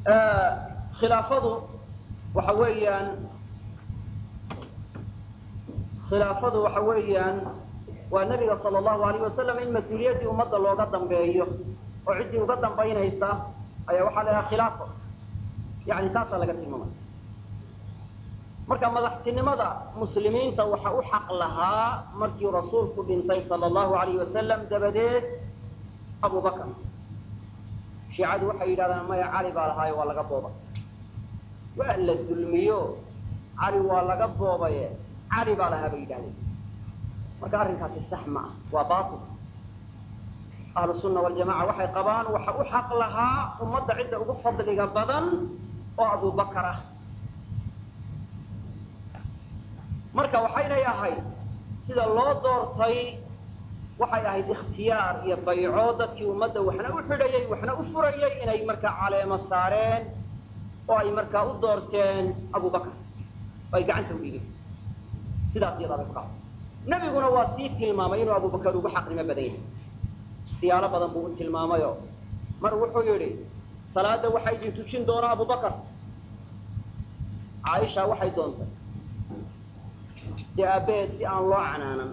khilaafadu waxa weeyaan khilaafadu waxa weeyaan waa nebiga sala allahu alayh wasalam in mas-uuliyaddii ummadda looga dambeeyo oo ciddii uga dambaynaysa ayaa waxaa la idhaha khilaafo yani taasaa laga tilmaamay marka madaxtinimada muslimiinta waxa u xaq lahaa markii rasuulku dhintay sala allahu alayh wasalam dabadeed abu bakar shiicadu waxay yidhahdaan maya cali baa lahaayo waa laga boobay waa la dulmiyo cali waa laga boobaye cali baa lahaa bay yidhahdeen marka arrinkaasi sax ma ah waa baatil ahlu sunna waljamaca waxay qabaan waxa u xaq lahaa ummadda cidda ugu fadliga badan oo abu bakar ah marka waxaynay ahayd sida loo doortay waxay ahayd ikhtiyaar iyo bayco dadkii ummadda waxna u xidhayay waxna u furayay inay markaa caleemo saareen oo ay markaa u doorteen abu bakar oo ay gacanta u dhigeen sidaas iyadaa bay ku dhacday nebiguna waa sii tilmaamay inuu abu bakar ugu xaqnimo badan yahay siyaalo badan buu u tilmaamayo mar wuxuu yidhi salaada waxaa idin tujin doona abu bakar caaisha waxay doontay dee aabbaheed si aan loo canaanan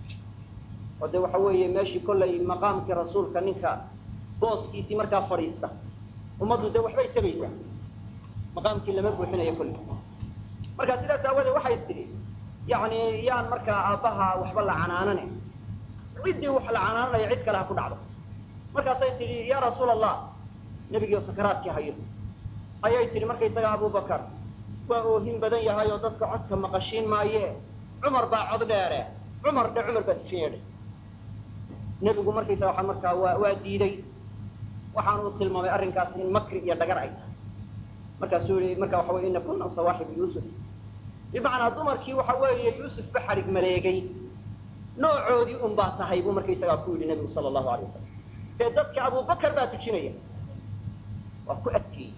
oo de waxa weeye meeshii kollay maqaamkii rasuulka ninka booskiisii markaa fadhiista ummaddu dee waxbay tabaysaa maqaamkii lama buuxinayo kolley marka sidaas aawadeed waxay tidhi yani yaan markaa aabbaha waxba la canaanane ciddii wax la canaananaya cid kale ha ku dhacdo markaasay tidhi ya rasuul allah nebigiio sakaraadkii hayo ayay tidhi markaysaga abubakar waa oohin badan yahay oo dadka codka maqashiin maaye cumar baa cod dheere cumar dhe cumar baa sifin yeedhay nebigu markaysaga waa markaa waa waa diiday waxaanu u tilmaamay arrinkaasi in makri iyo dhagar ay tahay markaasuu yihi marka waxa wey ina kuna sawaaxibu yuusuf bimacnaa dumarkii waxa weeye yuusuf ba xadhig maleegay noocoodii un baa tahay buu markaysagaa ku yidhi nebigu sala allahu alay wasalam dee dadka abubakar baa tujinaya waa ku adkeeyey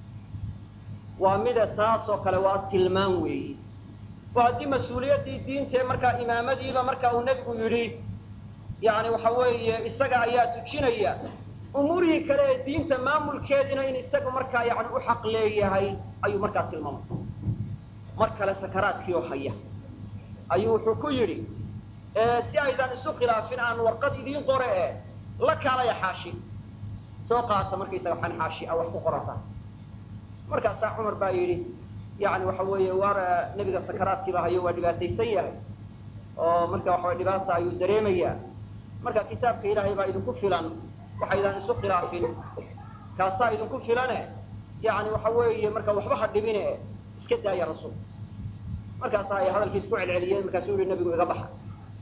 waa mida taas oo kale waa tilmaan weeyi oo haddii mas-uuliyaddii diintae markaa imaamadiiba marka uu nebigu yidhi yani waxa weeye isaga ayaa tujinaya umuurihii kale ee diinta maamulkeediina in isagu markaa yani u xaq leeyahay ayuu markaa tilmaamay mar kale sakaraadkii oo haya ayuu wuxuu ku yidhi si aydan isu khilaafin aan warqad idiin qore e la kaalaya xaashi soo qaata markaysaga waxaan xaashi a wax ku qorata markaasaa cumar baa yidhi yani waxa weeye waar nebiga sakaraadkiiba hayo waa dhibaataysan yahay oo marka waxaway dhibaata ayuu dareemayaa marka kitaabka ilaahay baa idinku filan waxaydan isu khilaafin kaasaa idinku filane yani waxa weeye marka waxba ha dhibine iska daaya rasuul markaasaa ay hadalkiis ku celceliyeen markaasuu yihi nebigu iga baxa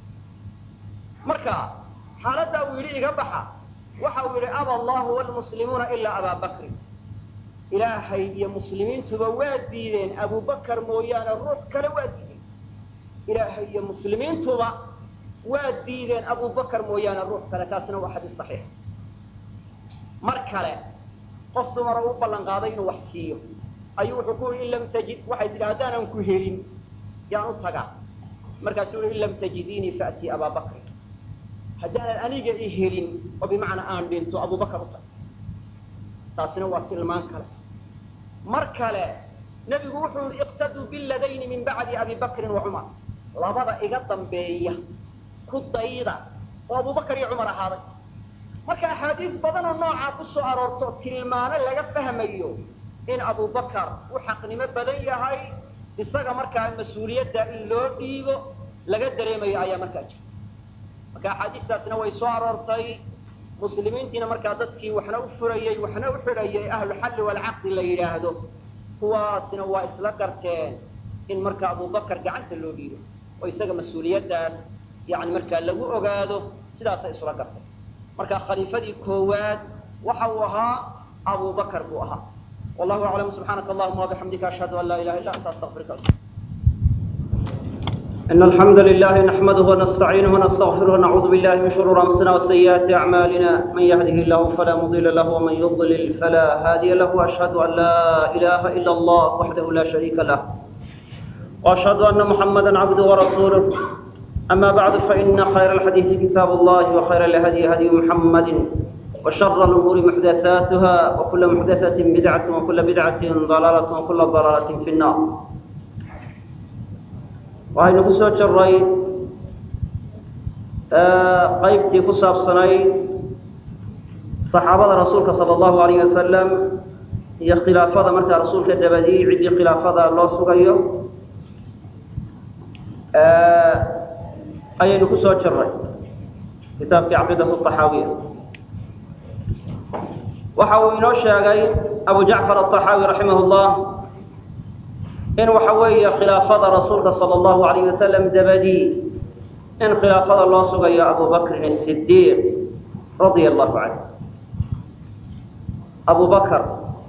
marka xaaladdaa uu yidhi iga baxa waxa uu yidhi aba allahu wlmuslimuuna ilaa abaa bakrin ilaahay iyo muslimiintuba waa diideen abubakar mooyaane ruux kale waa diideen ilaahay iyo muslimiintuba waa diideen abubakar mooyaane ruux kale taasina waa xadiis saxiix mar kale qof dumara u ballan qaaday inuu wax siiyo ayuu wuxuu ku yidhi in lam tajid waxay tidhi haddaanan ku helin yaan u tagaa markaasuu yihi in lam tajidiinii faatii abaa bakrin haddaanan aniga i helin oo bimacnaa aan dhinto abubakar u tag taasina waa tilmaan kale mar kale nebigu wuxuu yihi iqtaduu biladayni min bacdi abi bakrin wa cumar labada iga dambeeya ku dayda oo abubakar iyo cumar ahaaday marka axaadiis badan oo noocaa ku soo aroorto tilmaano laga fahmayo in abubakar u xaqnimo badan yahay isaga markaa mas-uuliyadda in loo dhiibo laga dareemayo ayaa markaa jira marka axaadiistaasina way soo aroortay muslimiintiina markaa dadkii waxna u furayey waxna u xidhayay ahluxalli walcaqdi la yidhaahdo kuwaasina waa isla garteen in markaa abubakar gacanta loo dhiibo oo isaga mas-uuliyaddaas yani markaa lagu ogaado sidaasay isula garteen marka khaliifadii koowaad waxa uu ahaa abubakar buu ahaa wallahu aclam subxaanaka allahuma wabixamdika ashhadu an laa ilaha illa anta astaqfiruka إن الحمد لله نحمده ونستعينه ونستغفره ونعوذ بالله من شرور أنفسنا وسيئات أعمالنا من يهده الله فلا مضل له ومن يضلل فلا هادي له وأشهد أن لا إله إلا الله وحده لا شريك له وأشهد أن محمدا عبده ورسوله أما بعد فإن خير الحديث كتاب الله وخير الهدي هدي محمد وشر الأمور محدثاتها وكل محدثة بدعة وكل بدعة ضلالة وكل ضلالة في النار وهي نقصة جري قيبتي كساب سني صحابة رسولك صلى الله عليه وسلم هي خلافة مركة رسولك دبدي عدي خلافة الله سغيو أي نقصة جري كتاب في عقيدة الطحاوية waxa uu inoo sheegay abu jacfar aلطaxaawi raximah اllah in waxa weeye khilaafada rasuulka salى اllahu alayh wasalam dabadii in khilaafada loo sugayo abu bakrin الsidiiq radia allahu canh abu bakr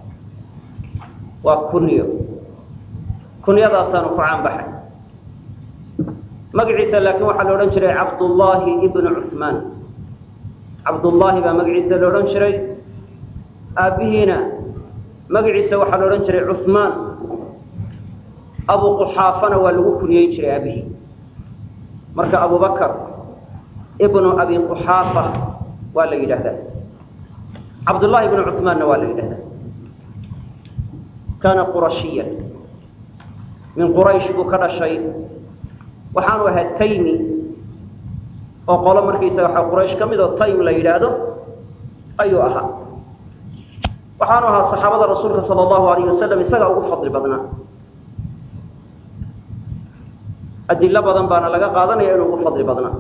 waa kunyo kunyadaasaanu ku caanbaxay magaciisa laakiin waxaa la odhan jiray cabdullaahi ibnu cuثmaan cabdullaahi baa magaciisa la odhan jiray aabbihiina magaciisa waxaa la odhan jiray cuثmaan abu quxaafana waa lagu kuniyeyn jiray aabihii marka abu bakr ibnu abi quxaafa waa la yidhaahdaa cabdullahi ibnu cuثmaanna waa la yidhahdaa kaana qurashiya min quraysh buu ka dhashay waxaanu ahaa taymi oo qolo markaysaga waxa quraysh ka mid oo taym la yidhaahdo ayuu ahaa waxaanu ahaa saxaabada rasuulka sala allahu alayh wasalam isagaa ugu fadli badnaa adilo badan baana laga qaadanaya inuu ugu fadli badnaa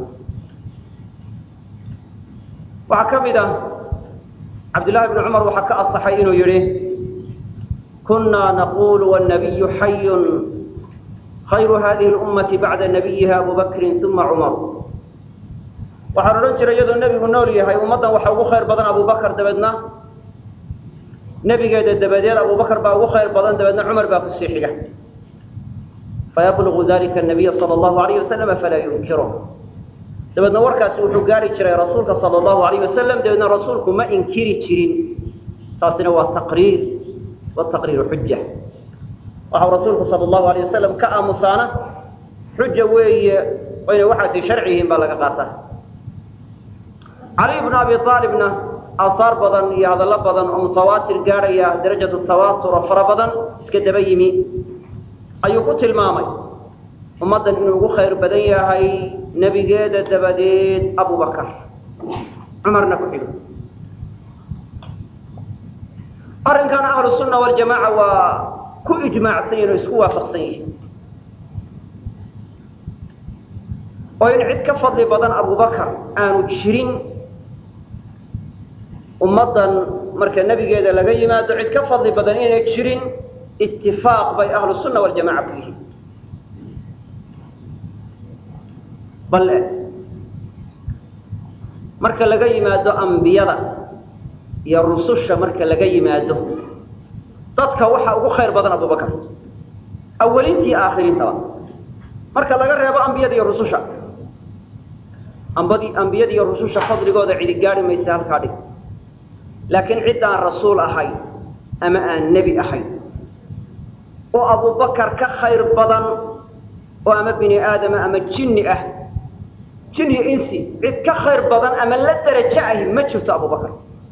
waxaa ka mid ah cabdillahi bni cumar waxaa ka asaxay inuu yihi kunaa naqulu wاnabiyu xayun khayru hadihi اlummati bacda nabiyiha abu bakrin uma cumar waxaan odhan jiray iyadoo nebigu nool yahay ummaddan waxa ugu khayr badan abu bakr dabeedna nebigeeda dabadeed abu bakr baa ugu khayr badan dabeedna cumar baa kusii xiga fayablugu dalika nabiya sala allahu alayh wasalam falaa yunkiro dabeedna warkaasi wuxuu gaari jiray rasuulka sala allahu alayh wasalam dabeedna rasuulku ma inkiri jirin taasina waa taqriir wataqriiru xuja waxau rasuulku sala allahu alayh wasalam ka aamusaana xuja weeye oo inay waxaasi sharci yihiin baa laga qaataa cali bnu abi aalibna aahaar badan iyo hadallo badan oo mutawaatir gaadhaya darajatu tawaatur oo fara badan iska daba yimi ayuu ku tilmaamay ummaddan inuu ugu khayr badan yahay nebigeeda dabadeed abubakar cumarna ku xigo arrinkan ahlu sunna waljamaaca waa ku ijmaacsan yihin oo isku waafaqsan yihin oo in cid ka fadli badan abubakar aanu jirin ummaddan marka nebigeeda laga yimaado cid ka fadli badan inay jirin itifaaq bay ahlu sunna waljamaca ku yihiin bale marka laga yimaado ambiyada iyo rususha marka laga yimaado dadka waxaa ugu khayr badan abubakar awalintii aakhiriintaba marka laga reebo ambiyada iyo rususha ambadi ambiyada iyo rususha fadligooda cidi gaari maysa halkaa dhig laakiin cid aan rasuul ahayn ama aan nebi ahayn oo abubakar ka khayr badan oo ama bini aadama ama jinni ah jin iyo insi cid ka khayr badan ama la darajo ahi ma jirto abubakar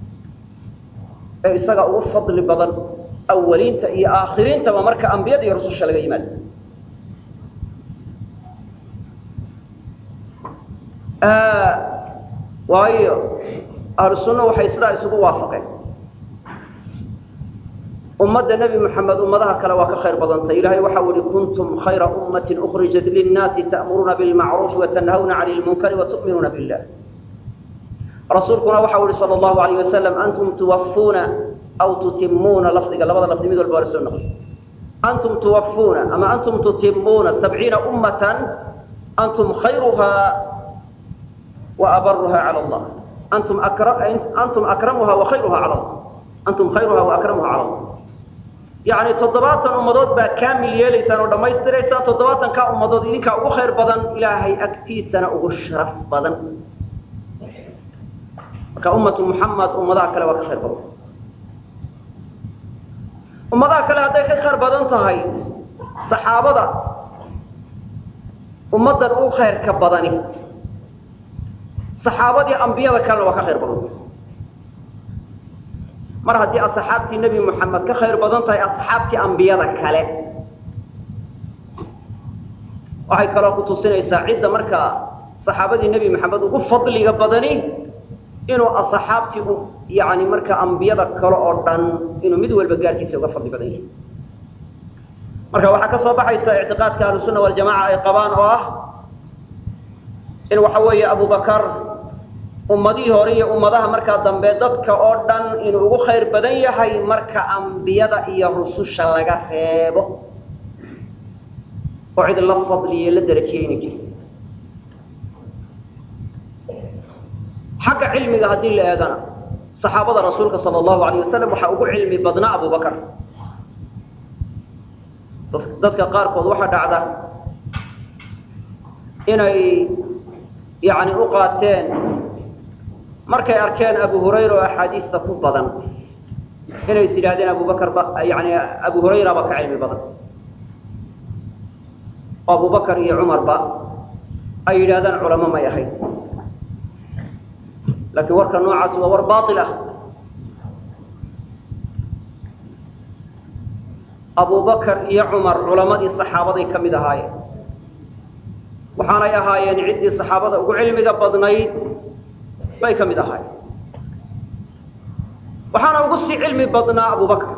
ee isaga ugu fadli badan awaliinta iyo aakhiriintaba marka ambiyada iyo rususha laga yimaado waayo ahlu sunna waxay sidaa isugu waafaqeen ummadda nebi moxamed ummadaha kale waa ka khayr badantay ilahay waxau ihi kuntum khayra ummatin ukrijat linnaasi ta'muruuna bilmacruufi watanhawna cani lmunkari watu'minuuna billah rasuulkuna waxau ihi sala allahu alayh wasalam antum tuwafuuna aw tutimuuna lafdiga labada lafdi mid walba waa la soo noqoy antum tuwafuuna ama antum tutimuuna sabciina ummatan antum khayruhaa wa abaruha cala allah antum antum akramuha wa khayruha cala allah antum khayruha wa akramuha cala allah yacni toddobaatan ummadood baad kaamil yeelaysaan oo dhammaystiraysaan toddobaatan kaa ummadood idinkaa ugu khayr badan ilaahay agtiisana ugu sharaf badan marka ummatu muxamed ummadaha kale waa ka khayr badan ummadaha kale hadday ka khayr badan tahay saxaabada ummaddan u khayrka badani saxaabadii ambiyada kalena waa ka khayr badan mar haddii asxaabtii nebi moxamed ka khayr badan tahay asxaabtii ambiyada kale waxay kaloo ku tusinaysaa cidda markaa saxaabadii nebi moxamed ugu fadliga badani inuu asxaabtii yani marka ambiyada kale oo dhan inuu mid walba gaarkiisa uga fadli badan yahay marka waxaa ka soo baxaysa ictiqaadka ahlusunna waljamaca ay qabaan oo ah in waxa weeye abubakar ummadihii hore iyo ummadaha markaa dambe dadka oo dhan inuu ugu khayr badan yahay marka ambiyada iyo rususha laga reebo oo cid la fadliye la darajiyeyna jirta xagga cilmiga haddii la eegana saxaabada rasuulka sala allahu alayh wasalam waxaa ugu cilmi badnaa abubakar dadka qaarkood waxaa dhacda inay yani u qaateen markay arkeen abu hurayra oo axaadiista ku badan inay is yidhahdeen abubakar ba yani abu hurayra ba ka cilmi badan oo abubakar iyo cumarba ay yidhahdaan culamo may ahayd laakiin warka noocaas waa war baail ah abubakar iyo cumar culamadii saxaabaday ka mid ahaayeen waxaanay ahaayeen ciddii saxaabada ugu cilmiga badnayd bay ka mid ahaayeen waxaana ugu sii cilmi badnaa abubakar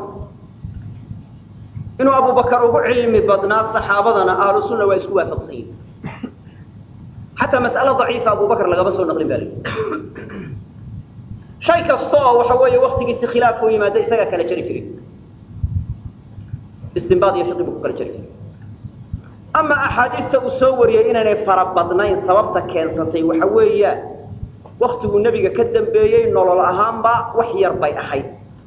inuu abubakar ugu cilmi badnaa saxaabadana ahlu sunna waa isku waafaqsan yihin xataa mas'alo daciifa abubakar lagama soo naqlin ba lii shay kasta oo waxa weeye waktigiisi khilaaf u yimaada isagaa kala jari jiray istinbaad iyo fiqi buu ku kala jari jiray ama axaadiista uu soo wariyey inaynay fara badnayn sababta keensatay waxa weeyaan waktiguu nebiga ka dambeeyey nolol ahaanba wax yar bay ahayd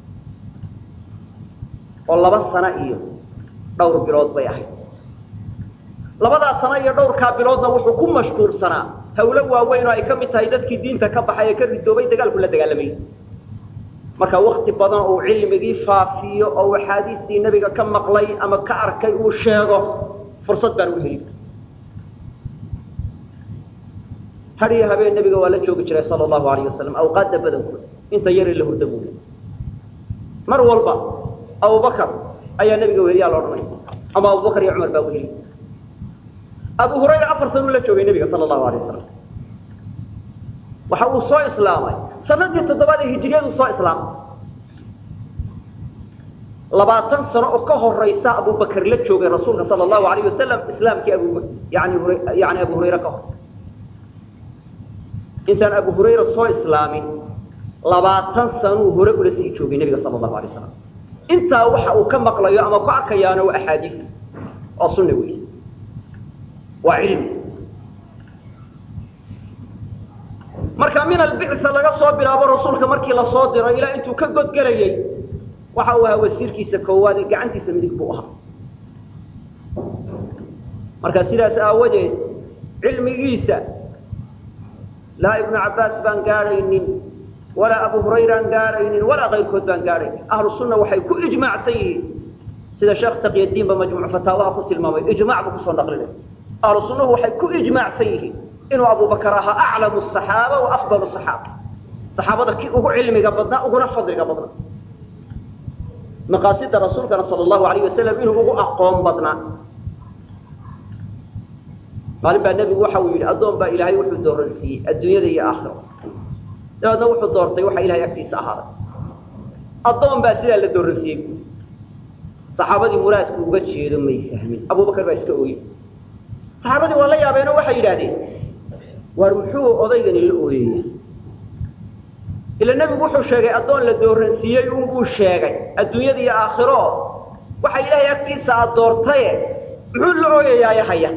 oo laba sano iyo dhowr bilood bay ahayd labadaa sano iyo dhowrkaa biloodna wuxuu ku mashquulsanaa hawlo waaweyn oo ay ka mid tahay dadkii diinta ka baxay ee ka ridoobay dagaalku la dagaalamayy marka wakti badan uu cilmigii faafiyo oo axaadiistii nebiga ka maqlay ama ka arkay uu sheego fursad baan u heli har iyo habeen nebiga waa la joogi jiray sala allahu alayh wasalam awqaadda badankooda inta yari la hurda buule mar walba abubakar ayaa nebiga weheliyaa la odhanaya ama abubakar iyo cumar baa weheli abu hurayra afar sanuu la joogay nebiga sala allahu alay wasalam waxa uu soo islaamay sanadii toddobaad ee hijiriyadu soo islaamay labaatan sano oo ka horaysa abubakar la joogay rasuulka sala allahu alayh wasalam islaamkii abu yani yani abu hurayre ka hor intaan abu hurayra soo islaamin labaatan sanuu hore ula sii joogay nebiga sala allahu alay wasalam intaa waxa uu ka maqlayo ama ku arkayaana waa axaadiis oo sunna wey waa cilmi marka min albicsa laga soo bilaabo rasuulka markii lasoo diro ilaa intuu ka godgelayay waxa uu ahaa wasiirkiisa koowaad ee gacantiisa midig buu ahaa marka sidaas aawadeed cilmigiisa laa ibnu cabbaas baan gaadhaynin walaa abu hurayraan gaadhaynin walaa kayrkood baan gaadhaynin ahlu sunna waxay ku ijmaacsan yihiin sida sheekh taqyadiinba majmuuc fataawaha ku tilmaamay ijmac buu kusoo naqlinay ahlu sunnahu waxay ku ijmaacsan yihiin inuu abubakar ahaa aclamu asaxaaba wa afdalu saxaaba saxaabada kii ugu cilmiga badnaa uguna fadliga badnaa maqaasida rasuulkana sala allahu alayh wasalam inuu ugu aqoon badnaa maalin baa nebigu waxa uu yidhi addoon baa ilaahay wuxuu dooransiiyey adduunyada iyo aakhiro dabeedna wuxuu doortay waxa ilahay agtiisa ahaaday addoon baa sidaa la dooransiiyey saxaabadii muraadku uga jeedo may fahmin abubakar baa iska ooyey saxaabadii waa la yaabeenoo waxay yidhahdeen waar muxuu odaygani la ooyaya ila nebigu wuxuu sheegay addoon la dooransiiyey unbuu sheegay adduunyada iyo aakhiro waxa ilaahay agtiisa aad doortaye muxuu la ooyayaaye haya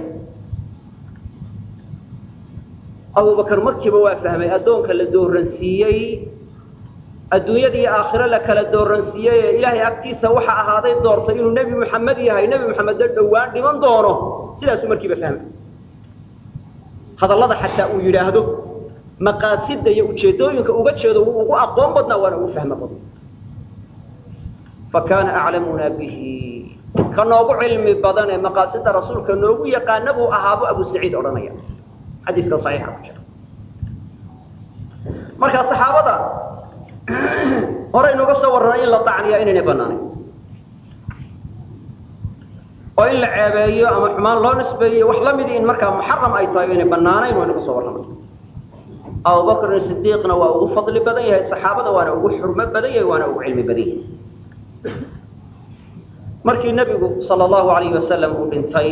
abubakar markiiba waa fahmay addoonka la dooransiiyey adduunyada iyo aakhiro la kala dooransiiyey ee ilaahay agtiisa waxa ahaaday doortay inuu nebi moxamed yahay nebi moxamedna dhowaan dhiman doono sidaasuu markiiba fahmay hadallada xataa uu yidhaahdo maqaasida iyo ujeedooyinka uga jeedo wuu ugu aqoon badnaa waana ugu fahmo badna fa kaana aclamuna bihi ka noogu cilmi badan ee maqaasida rasuulka noogu yaqaana buu ahaabo abu saciid odhanaya xadiiska saxiixa ku jira marka saxaabada horaynuga soo warranay in la dacniyaa inaynay banaanayn oo in la ceebeeyo ama xumaan loo nisbeeyo wax la midi in markaa muxaram ay tahay o inay banaanayn waynu ka soo warramay abubakrin sidiiqna waa ugu fadli badan yahay saxaabada waana ugu xurmo badan yahay waana ugu cilmi badan yahay markii nebigu sala allahu alayhi wasalam uu dhintay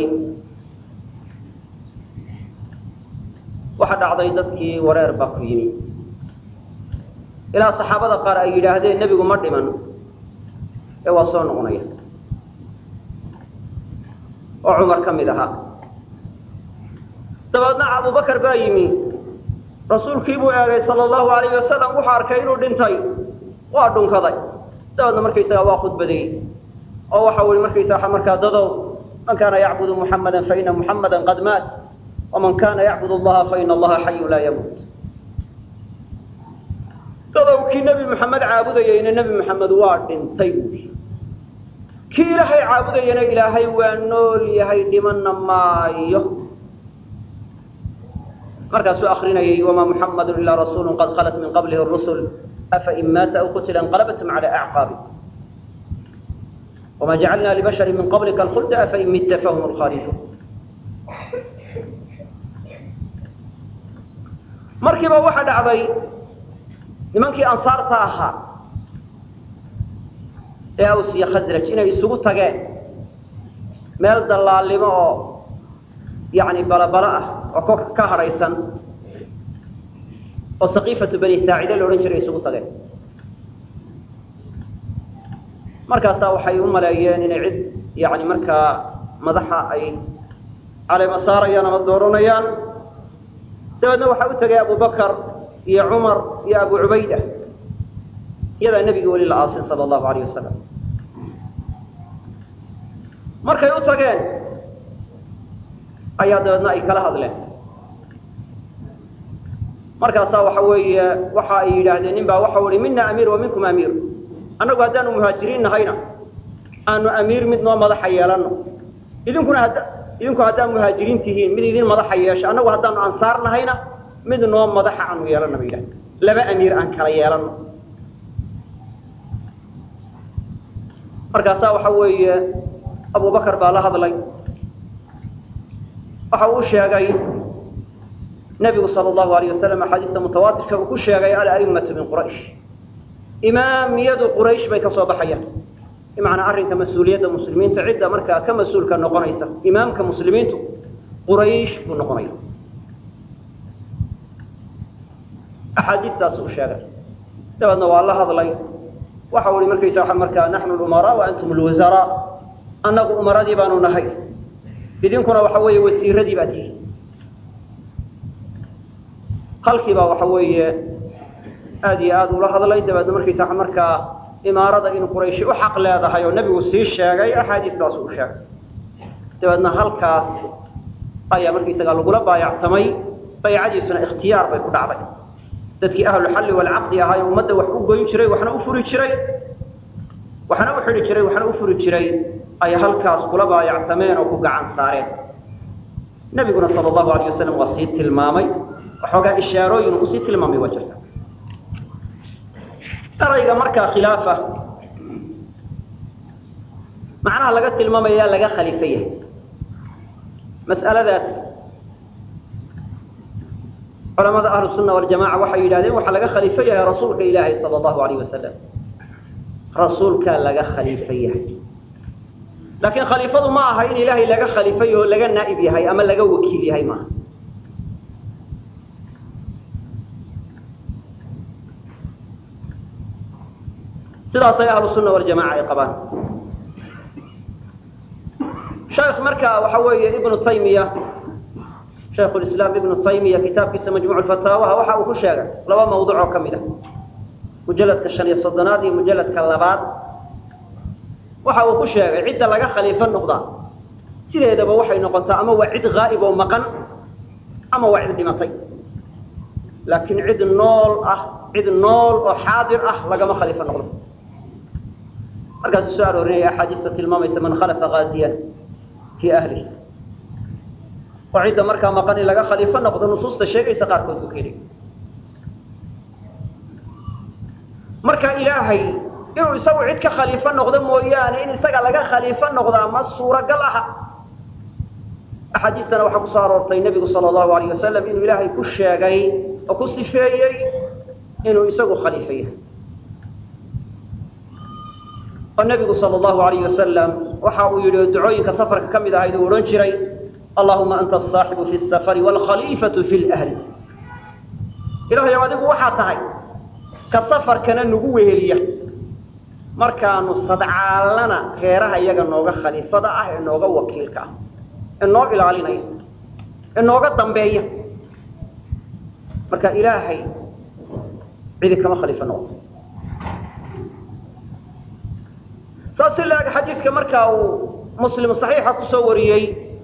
waxa dhacday dadkii wareer baa ku yimi ilaa saxaabada qaar ay yidhaahdeen nebigu ma dhiman ee waa soo noqonaya oo cumar ka mid ahaa dabeedna abubakar baa yimi rasuulkii buu eegay sala allahu alayhi wasalam wuxuu arkay inuu dhintay waa dhunkaday dabeedna markaysaga waa khudbadeeyey oo waxa ui markaysaa markaa dadow man kaana yacbudu muxamada faina muxamada qad maat waman kana yacbud allaha faina allaha xayu laa yamuut dadow kii nebi maxamed caabudayeyna nebi maxamed waa dhintay buui kii ilaahay caabudayana ilaahay waa nool yahay dhimanna maayo markaasuu akrinayay wama muxamadu ilaa rasuulu qad khalat min qablihi rusul afain maata aw qutila inqalabatum cala acqaabi wma jacalna libashari min qablika alkhulda afain midta fahum lkhaliduun markiiba waxa dhacday nimankii ansaarta ahaa ee aws iyo khasraj inay isugu tageen meel dallaalnimo oo yani balabalo ah oo ko ka hadhaysan oo saqiifatu bani saacide la odhan jiray isugu tageen markaasaa waxay u maleeyeen inay cid yani markaa madaxa ay caleema saarayaan ama dooranayaan dabeedna waxaa u tegay abubakar iyo cumar iyo abu cubayda iyadaa nebiga weli la aasin sala allahu alayh wasalam markay u tageen ayaa dabeedna ay kala hadleen markaasaa waxa weeye waxa ay yidhaahdeen nin baa waxau ihi mina amiir wa minkum amiir annagu haddaanu muhaajiriin nahayna aanu amiir mid noo madaxa yeelano idinkuna had idinku haddaad muhaajiriin tihiin mid idin madaxa yeesho annagu haddaanu ansaar nahayna mid noo madaxa aanu yeelano ba yidhahda laba amiir aan kala yeelano markaasaa waxa weeye abubakar baa la hadlay waxa uu sheegay nebigu sala allahu alayh wasalam axaadiista mutawaatirka uu ku sheegay ala'immatu min quraysh imaamiyadu quraysh bay ka soo baxayaan bimacnaa arrinka mas-uuliyadda muslimiinta cidda markaa ka mas-uulka noqonaysa imaamka muslimiintu quraysh buu noqonaya axaadiistaas uu sheegay dabeedna waa la hadlay waxa ui markaysa waa markaa naxnu lumaraa wa antum lwasaraa annagu umaradii baanu nahay idinkuna waxa weeye wasiiradii baa tihi halkiibaa waxa weeye aada iyo aada ula hadlay dabeedna markaysa markaa imaarada in qurayshi u xaq leedahay oo nebigu sii sheegay axaadiistaas uu sheegay dabeedna halkaas ayaa markaysaga lagula baayactamay baycadiisuna ikhtiyaar bay ku dhacday dadkii ahluxalli walcaqdi ahaa ee ummadda wax u goyn jiray waxna u furi jiray waxna u xidhi jiray waxna u furi jiray ayay halkaas kula baayactameen oo ku gacan saareen nebiguna sala allahu alayh wasalam waa sii tilmaamay waxoogaa ishaarooyin uu sii tilmaamay waa jirta erayga markaa khilaafa macnaha laga tilmaamaya laga khaliifo yahay mas'aladaas culamada ahlu sunna waljamaca waxay yidhahdeen waxaa laga khaliifo yahay rasuulka ilaahay sala allahu alayh wasalam rasuulkaa laga khaliifo yahay laakiin khaliifadu ma aha in ilaahay laga khaliifo yaho laga naa'ib yahay ama laga wakiil yahay maaha sidaasay ahlu sunna waljamaca ay qabaan sheekh marka waxa weeye ibnu taymiya shaykhu lislaam ibnu taymiya kitaabkiisa majmuuc fataawaha waxa uu ku sheegay laba mawduc oo ka mid ah mujalladka shan iyo soddonaad iyo mujalladka labaad waxa uu ku sheegay cidda laga khaliifo noqdaa sideedaba waxay noqotaa ama waa cid haa'ib oo maqan ama waa cid dhimatay laakiin cid nool ah cid nool oo xaadir ah lagama khaliifo noqdo markaasuu soo aroorinaya axaadiista tilmaamaysa man khalafa haaziyan fii ahlihi oo cidda markaa maqan in laga khaliifo noqdo nusuusta sheegaysa qaarkood buu ka heli marka ilaahay inuu isagu cid ka khaliifo noqdo mooyaane in isaga laga khaliifo noqdaa ma suuragal aha axaadiistana waxaa kusoo aroortay nebigu sala allahu alayh wasalam inuu ilaahay ku sheegay oo ku sifeeyey inuu isagu khaliifo yahay oo nebigu sala allahu alayh wasalam waxa uu yidhi oo ducooyinka safarka ka mid ahayd uu odhan jiray allahuma anta asaaxibu fi safari waalkhaliifatu fi lahli ilahayow adigu waxaa tahay ka safarkana nagu weheliya markaanu sadcaalana reeraha iyaga nooga khaliifada ah ee nooga wakiilka ah ee noo ilaalinaya ee nooga dambeeya marka ilaahay cidi kama khaliifo noqdo saas si laeg xadiidka markaa uu muslim saxiixa kusoo wariyey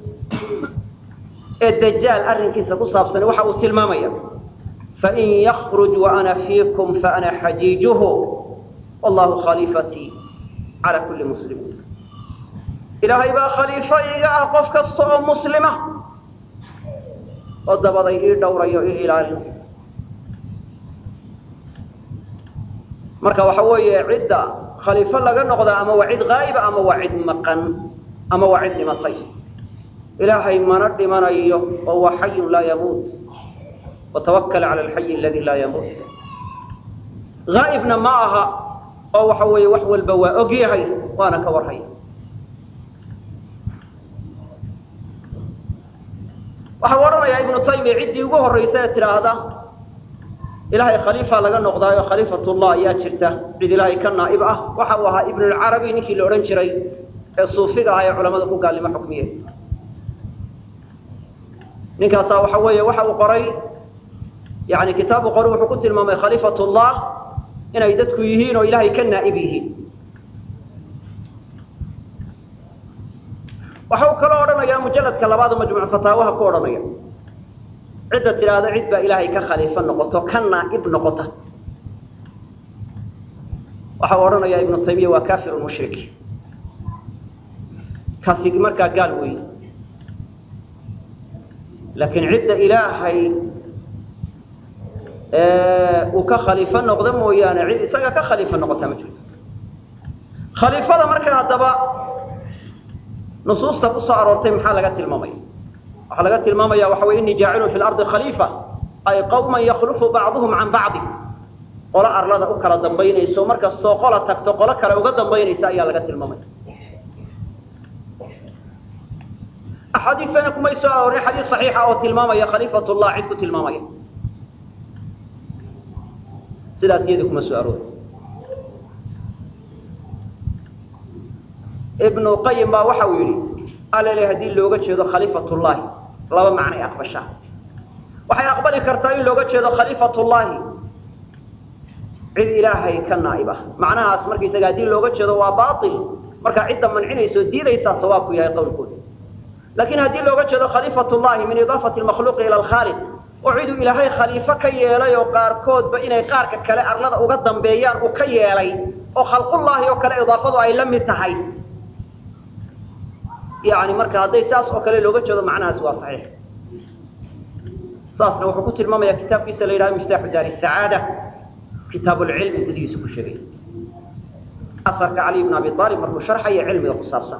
ee dajaal arrinkiisa ku saabsan waxa uu tilmaamaya fain yakruj waana fiikum faana xajiijuhu wallahu khaliifatii cala kulli muslimin ilaahay baa khaliifo iga ah qof kasta oo muslima oo dabaday ii dhowrayo ii ilaalin marka waxa weeye cidda khaliifo laga noqda ama waa cid haa'iba ama waa cid maqan ama waa cid dhimatay ilaahay mana dhimanayo oo waa xayun laa yamuut watawakal cala alxayi aladi laa yamuut haa'ibna ma aha oo waxa weeye wax walba waa og yahay waana ka warhaya waxau odhanayaa ibnu taymiya ciddii ugu horraysa ee tidhaahda ilaahay khaliifa laga noqdaayo khaliifatullah ayaa jirta cid ilaahay ka naa'ib ah waxa uu ahaa ibnulcarabi ninkii la odhan jiray ee suufiga ah ee culamada ku gaalnimo xukmiye ninkaasaa waxa weeye waxa uu qoray yani kitaabu qori wuxuu ku tilmaamay khaliifatullah inay dadku yihiin oo ilaahay ka naa'ib yihiin waxa uu kaloo odhanayaa mujalladka labaado majmuuc fataawaha ku odhanaya cidda tidhaahda cid baa ilaahay ka khaliifo noqoto ka naa'ib noqota waxa uu odhanayaa ibnu taymiya waa kafir mushrik kaasi markaa gaal weeye laakiin cidda ilaahay uu ka khaliifo noqdo mooyaane cid isaga ka khaliifo noqota ma jirto khaliifada markaa haddaba nusuusta ku soo aroortay maxaa laga tilmaamaya waxaa laga tilmaamaya waxa wey inii jaacilun fi lardi khaliifa ay qawman yaklufu bacduhum can bacdi qolo arlada u kala dambaynayso markastoo qola tagto qolo kale uga dambaynaysa ayaa laga tilmaamaya axaadiistana kumay soo aroorin xadiis saxiixa oo tilmaamaya khaliifatullah cid ku tilmaamaya sidaas iyada kuma soo aroori ibnu qayim baa waxa uu yidhi alale haddii looga jeedo khaliifatullaahi laba macnay aqbashaa waxay aqbali kartaa in looga jeedo khaliifatullaahi cid ilaahay ka naa'ib ah macnahaas markaysaga haddii looga jeedo waa baail markaa cidda mancinayso diidaysaa sawaabku yahay qowlkooda laakiin haddii looga jeedo khaliifatullahi min idaafati lmakhluuqi ila alkhaaliq oo ciduu ilaahay khaliifo ka yeelay oo qaarkoodba inay qaarka kale arlada uga dambeeyaan uu ka yeelay oo khalqullaahi oo kale idaafadu ay la mid tahay yani marka hadday saas oo kale looga jeedo macnahaas waa saxiix saasna wuxuu ku tilmaamaya kitaabkiisa la yidhahdo miftaaxu daari sacaada kitaab lcilmi gudihiisa ku sheegay asarka cali bn abi aalib markuu sharxaya cilmiga ku saabsan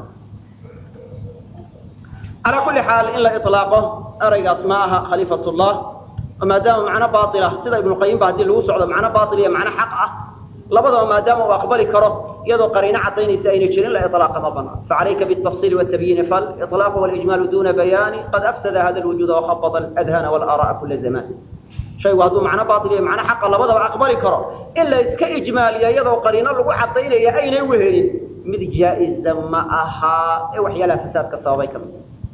calaa kulli xaal in la ilaaqo eraygaas ma aha khaliifatullah oo maadaama macno baila sida ibnuqayim ba haddii lagu socdo macno bail iyo macno xaq ah labadaba maadaama uu aqbali karo iyadoo qariino cadaynaysa ayna jirin la ilaaqa ma banaan facalayka bitafsiili wtabyiini faliطlaaqu walijmaalu duna bayaani qad afsada hada lwujuuda wakhabada adhana walaara'a kula zamaan shaygu hadduu macno bail iyo macno xaqa labadaba aqbali karo in la iska ijmaaliya iyadoo qariino lagu cadaynaya aynay wehelin mid jaa-iza ma ahaa ee waxyaalaha fasaadka sababay ka mid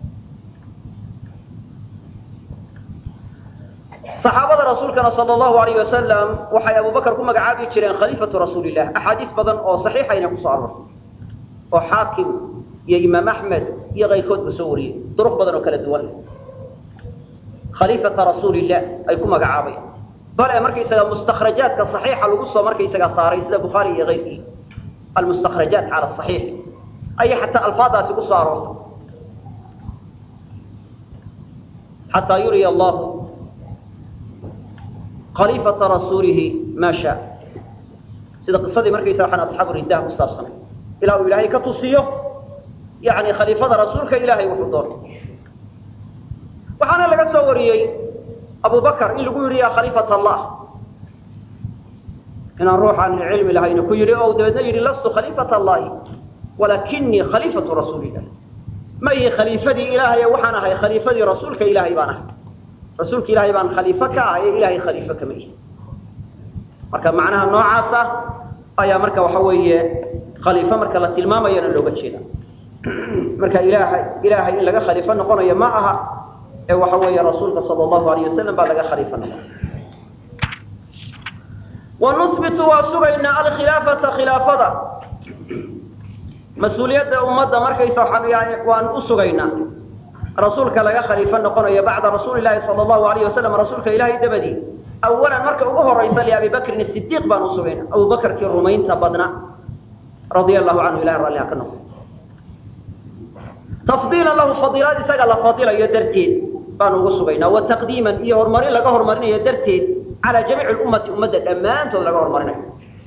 saxaabada rasuulkana sal allahu alayh wasalam waxay abubakar ku magacaabi jireen khaliifatu rasuulilah axaadiis badan oo saxiixayna kusoo arortay oo xaakim iyo imaam axmed iyo kayrkoodba soo wariyey duruq badan oo kala duwan leh khaliifata rasuulilah ay ku magacaabayan bale markaysaga mustakrajaadka saxiixa lagu soo markaysaga saaray sida bukhaari iyo kayrkii almustakrajaat cala saxiix ayay xataa alfaadaasi kusoo aroortay xataa yuriya allahu khaliifata rasuulihi maa shaa sida qisadii markaysa waxaan asxaabu riddaha ku saabsanay ilaa uu ilaahay ka tusiyo yani khaliifada rasuulka ilaahay wuxuu doonay waxaana laga soo wariyey abu bakr in lagu yidhi ya khaliifat allah inaan ruux aan cilmi lahayna ku yidhi oo dabeedna yidhi lastu khaliifat allahi walakinii khaliifatu rasuulilah ma ihi khaliifadii ilaahay waxaan ahay khaliifadii rasuulka ilaahay baan ahay rasuulka ilaahay baan khaliifo ka ahay ee ilahay khaliifo kama ihi marka macnaha noocaasa ayaa marka waxa weeye khaliifo marka la tilmaamayana looga jeeda marka ilaahay ilaahay in laga khaliifo noqonayo ma aha ee waxa weeye rasuulka sala allahu alayh wasalam baa laga khaliifo noqonaya wanuhbitu waa sugaynaa alkhilaafata khilaafada mas-uuliyadda ummadda markaysa waan u sugaynaa rasuulka laga khaliifo noqonayo bacda rasuuli lahi sala allahu alayh wasalam rasuulka ilahay dabadii awalan marka ugu horaysa liabi bakrin sidiiq baan u sugayna abu bakrkii rumaynta badna radia allahu canhu ilahi ralliha ka noqo tafdiilan lahu fadiilaad isaga la fadilayo darteed baan ugu sugaynaa wa taqdiiman iyo horumarin laga horumarinayo darteed calaa jamiici lummati ummadda dhammaantood laga horumarinayo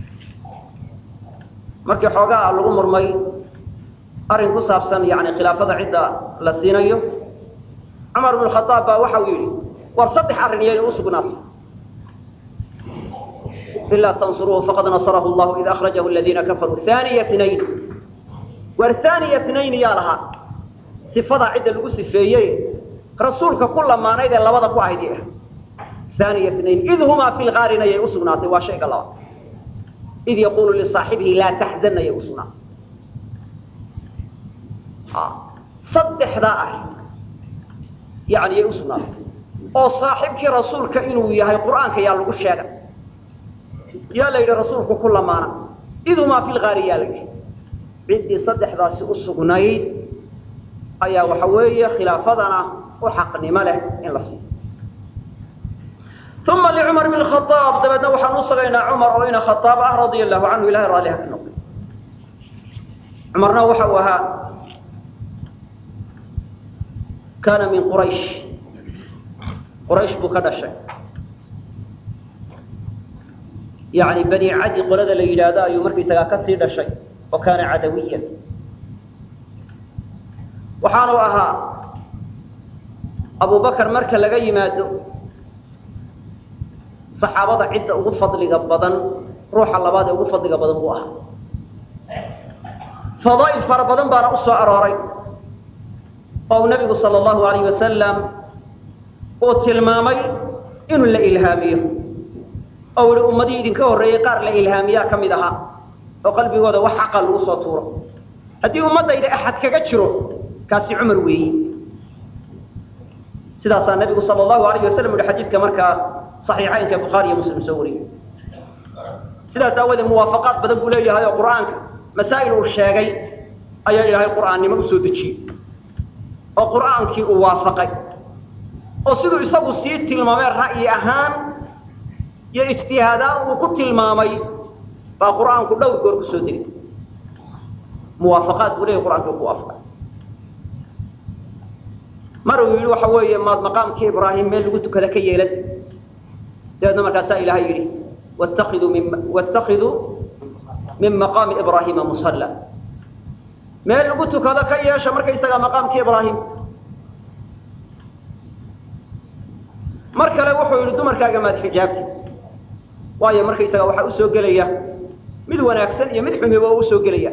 markii xoogaa lagu murmay arrin ku saabsan yani khilaafada cidda la siinayo cumar bnu khaaab baa waxa uu yidhi war saddex arrin iyay u sugnaatay ilaa tansuruuhu faqad nasarahu llahu id akhrajahu aladiina kafaruu aniya nayn war aniya nayn yaa lahaa sifadaa cidda lagu sifeeyey rasuulka ku lamaanayd ee labada ku ahayd aniya nayn id humaa fi lgaarin ayay usugnaatay waa shayga labaad id yaqulu lisaaxibihi laa taxzan ayay usugnaatay saddexdaa ah yani yay usugnaatay oo saaxibkii rasuulka inuu yahay qur'aanka yaa lagu sheegay yaa la yidhi rasuulku ku lamaana idumaa fi lgaari yaa la yidhi ciddii saddexdaasi u sugnayd ayaa waxa weeye khilaafadana u xaqnimo leh in la siiyo uma licumar bn khaaab dabeedna waxaan u sugaynaa cumar oo ina khaaab ah radia allahu canhu ilahay raalliha ka noqday cumarna waxa uu ahaa kaana min quraysh quraysh buu ka dhashay yani bani cadi qolada la yidhaahdo ayuu markaysagaa ka sii dhashay oo kaana cadawiyan waxaanu ahaa abu bakar marka laga yimaado saxaabada cidda ugu fadliga badan ruuxa labaad ee ugu fadliga badan buu ahaa fadaa'il fara badan baana u soo arooray oo uu nabigu sala allahu alayh wasalam uu tilmaamay inuu la ilhaamiyo oo ihi ummadihii idinka horreeyey qaar la ilhaamiyaa ka mid ahaa oo qalbigooda wax xaqa lagu soo tuuro haddii ummaddayda axad kaga jiro kaasi cumar weeyi sidaasaa nabigu sala allahu alayh wasalam uhi xadiidka markaa saxiixaynka bukhaari iyo muslim soo wariyey sidaas aawoodee muwaafaqaad badan buu leeyahay oo qur'aanka masaa'il uu sheegay ayaa ilaahay qur'aannimo usoo dejiyey oo qur'aankii uu waafaqay oo siduu isagu sii tilmaamay ra'yi ahaan iyo ijtihaadaan uu ku tilmaamay baa qur'aanku dhowr goor ku soo degay muwaafaqaad buu leeyahy qur'aanki u ku waafaqay mar uu yidhi waxa weeye maad maqaamkii ibraahim meel lagu tukada ka yeelad dabeedna markaasaa ilahay yidhi watakiduu min watakiduu min maqaami ibraahima musalla meel lagu tukado ka yeesha markaysagaa maqaamkii ibraahim mar kale wuxuu yidhi dumarkaaga maad xijaabti waayo markaysaga waxaa usoo gelaya mid wanaagsan iyo mid xumiba oo usoo gelaya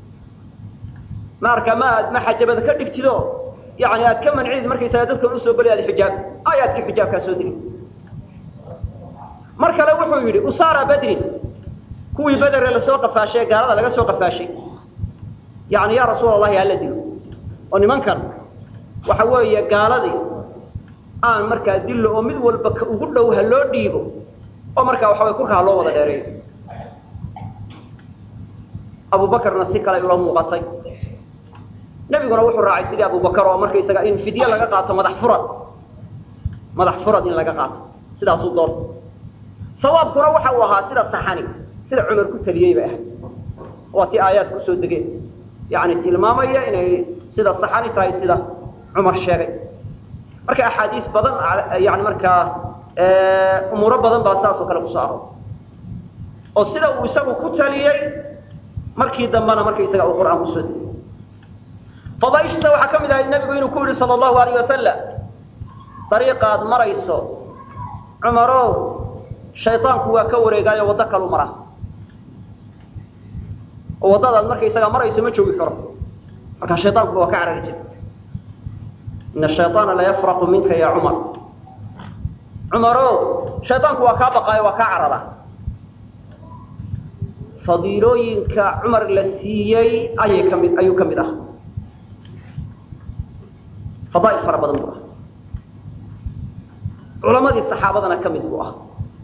marka ma aad ma xajabada ka dhigtido yani aad ka mancid markaysaga dadkan usoo gelaya ad xijaab aayaadkii xijaabkaa soo degay mar kale wuxuu yidhi usaara badrin kuwii bedere lasoo qafaashay gaalada laga soo qafaashay yani yaa rasuul allahi hala dilo oo nimankan waxa weeye gaaladii aan markaa dillo oo mid walba ka ugu dhow ha loo dhiibo oo markaa waxa way kurka ha loo wada dheereeyo abubakarna si kale ula muuqatay nebiguna wuxuu raacay sidii abubakar oo markaysaga in fidye laga qaato madax furad madax furad in laga qaato sidaasuu doortay sawaabkuna waxa uu ahaa sida saxani sida cumar ku taliyey bay ahayd waa tii aayaad kusoo degeen yani tilmaamaya inay sida saxani tahay sida cumar sheegay marka axaadiis badan yani markaa umuuro badan baa saas oo kale kusoo aroor oo sida uu isagu ku taliyey markii dambena markaysaga uu qur-aan kusoo degay fadaaishta waxaa ka mid ahayd nebigu inuu ku yihi sala allahu alayh wasalam dariiqaad marayso cumarow shaydaanku waa ka wareegaayo waddo kalu mara oo waddadaad markaysaga marayso ma joogi karo marka shaydaankuba waa ka carari jira ina shayطaana la yafraqu minka ya cumar cumarow shaydaanku waa kaa baqaayo waa kaa carara fadiilooyinka cumar la siiyey ayay ka mid ayuu ka mid ah fadaail fara badan buu ah culamadii saxaabadana ka mid buu ah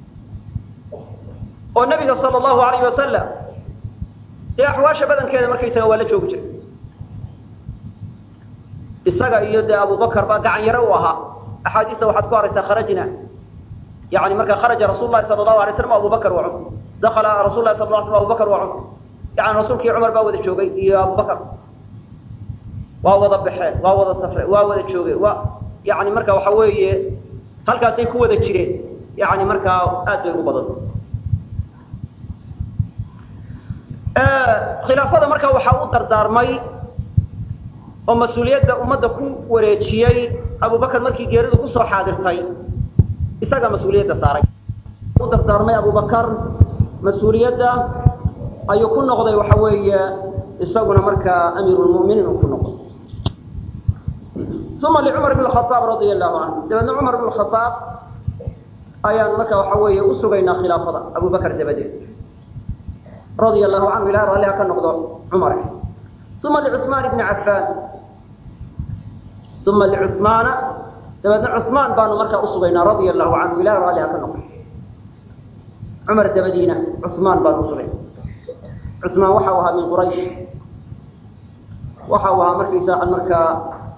oo nabiga sala allahu alayh wasalam dee axwaasha badankeeda markaysaga waa la joogi jiray isaga iyo dee abubakar baa gacan yare u ahaa axaadiista waxaad ku araysaa kharajna yani marka kharaja rasul lahi sala allahu alay slam abubakar wa cumar dakala rasul lahi sal la slam abubakar wa cumar yani rasuulkii cumar baa wada joogay iyo abubakar waa wada baxeen waa wada safreen waa wada joogeen waa yani marka waxa weeye halkaasay ku wada jireen yani markaa aad bay ugu badan khilaafada marka waxaa u dardaarmay oo mas-uuliyadda ummadda ku wareejiyey abubakar markii geeridu kusoo xaadirtay isagaa mas-uuliyadda saaray u dardaarmay abubakar mas-uuliyadda ayuu ku noqday waxa weeye isaguna markaa amiirulmu'miniin uu ku noqday uma licumar bn khaaab radia allahu canhu dabeedna cumar bn khaaab ayaan marka waxa weeye usugaynaa khilaafada abubakar dabadeed radia allahu canhu ilaha raalliha ka noqdo cumar uma licusmaan bni cafaan uma licumaana dabeedna cusmaan baanu markaa usugaynaa radia allahu canhu ilaha raalliha ka noqdo cumar dabadiina cusmaan baanu usugayna cusmaan waxa u ahaa min quraysh waxa uu ahaa markaysa markaa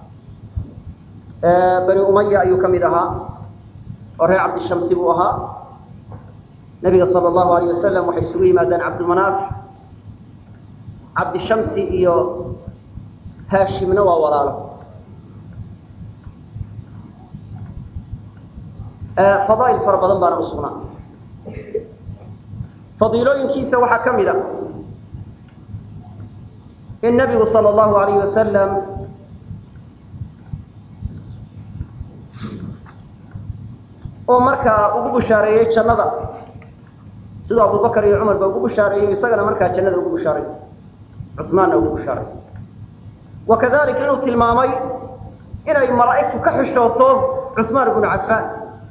bani umaya ayuu ka mid ahaa oo reer cabdishamsi buu ahaa nabiga sala allahu alayh wasalam waxay isugu yimaadeen cabdimanaaf cabdishamsi iyo haashimna waa walaalo fadaail fara badan baana usugnaa fadiilooyinkiisa waxaa ka mid a in nabigu sala allahu alayh wasalam uu markaa ugu bushaareeyey jannada siduu abubakar iyo cumar ba ugu bushaareeyey isagana markaa jannada ugu bushaaray cusmaanna ugu bushaaray wa kadalik inuu tilmaamay inay malaa'igtu ka xishooto cusmaan ibnu cafaan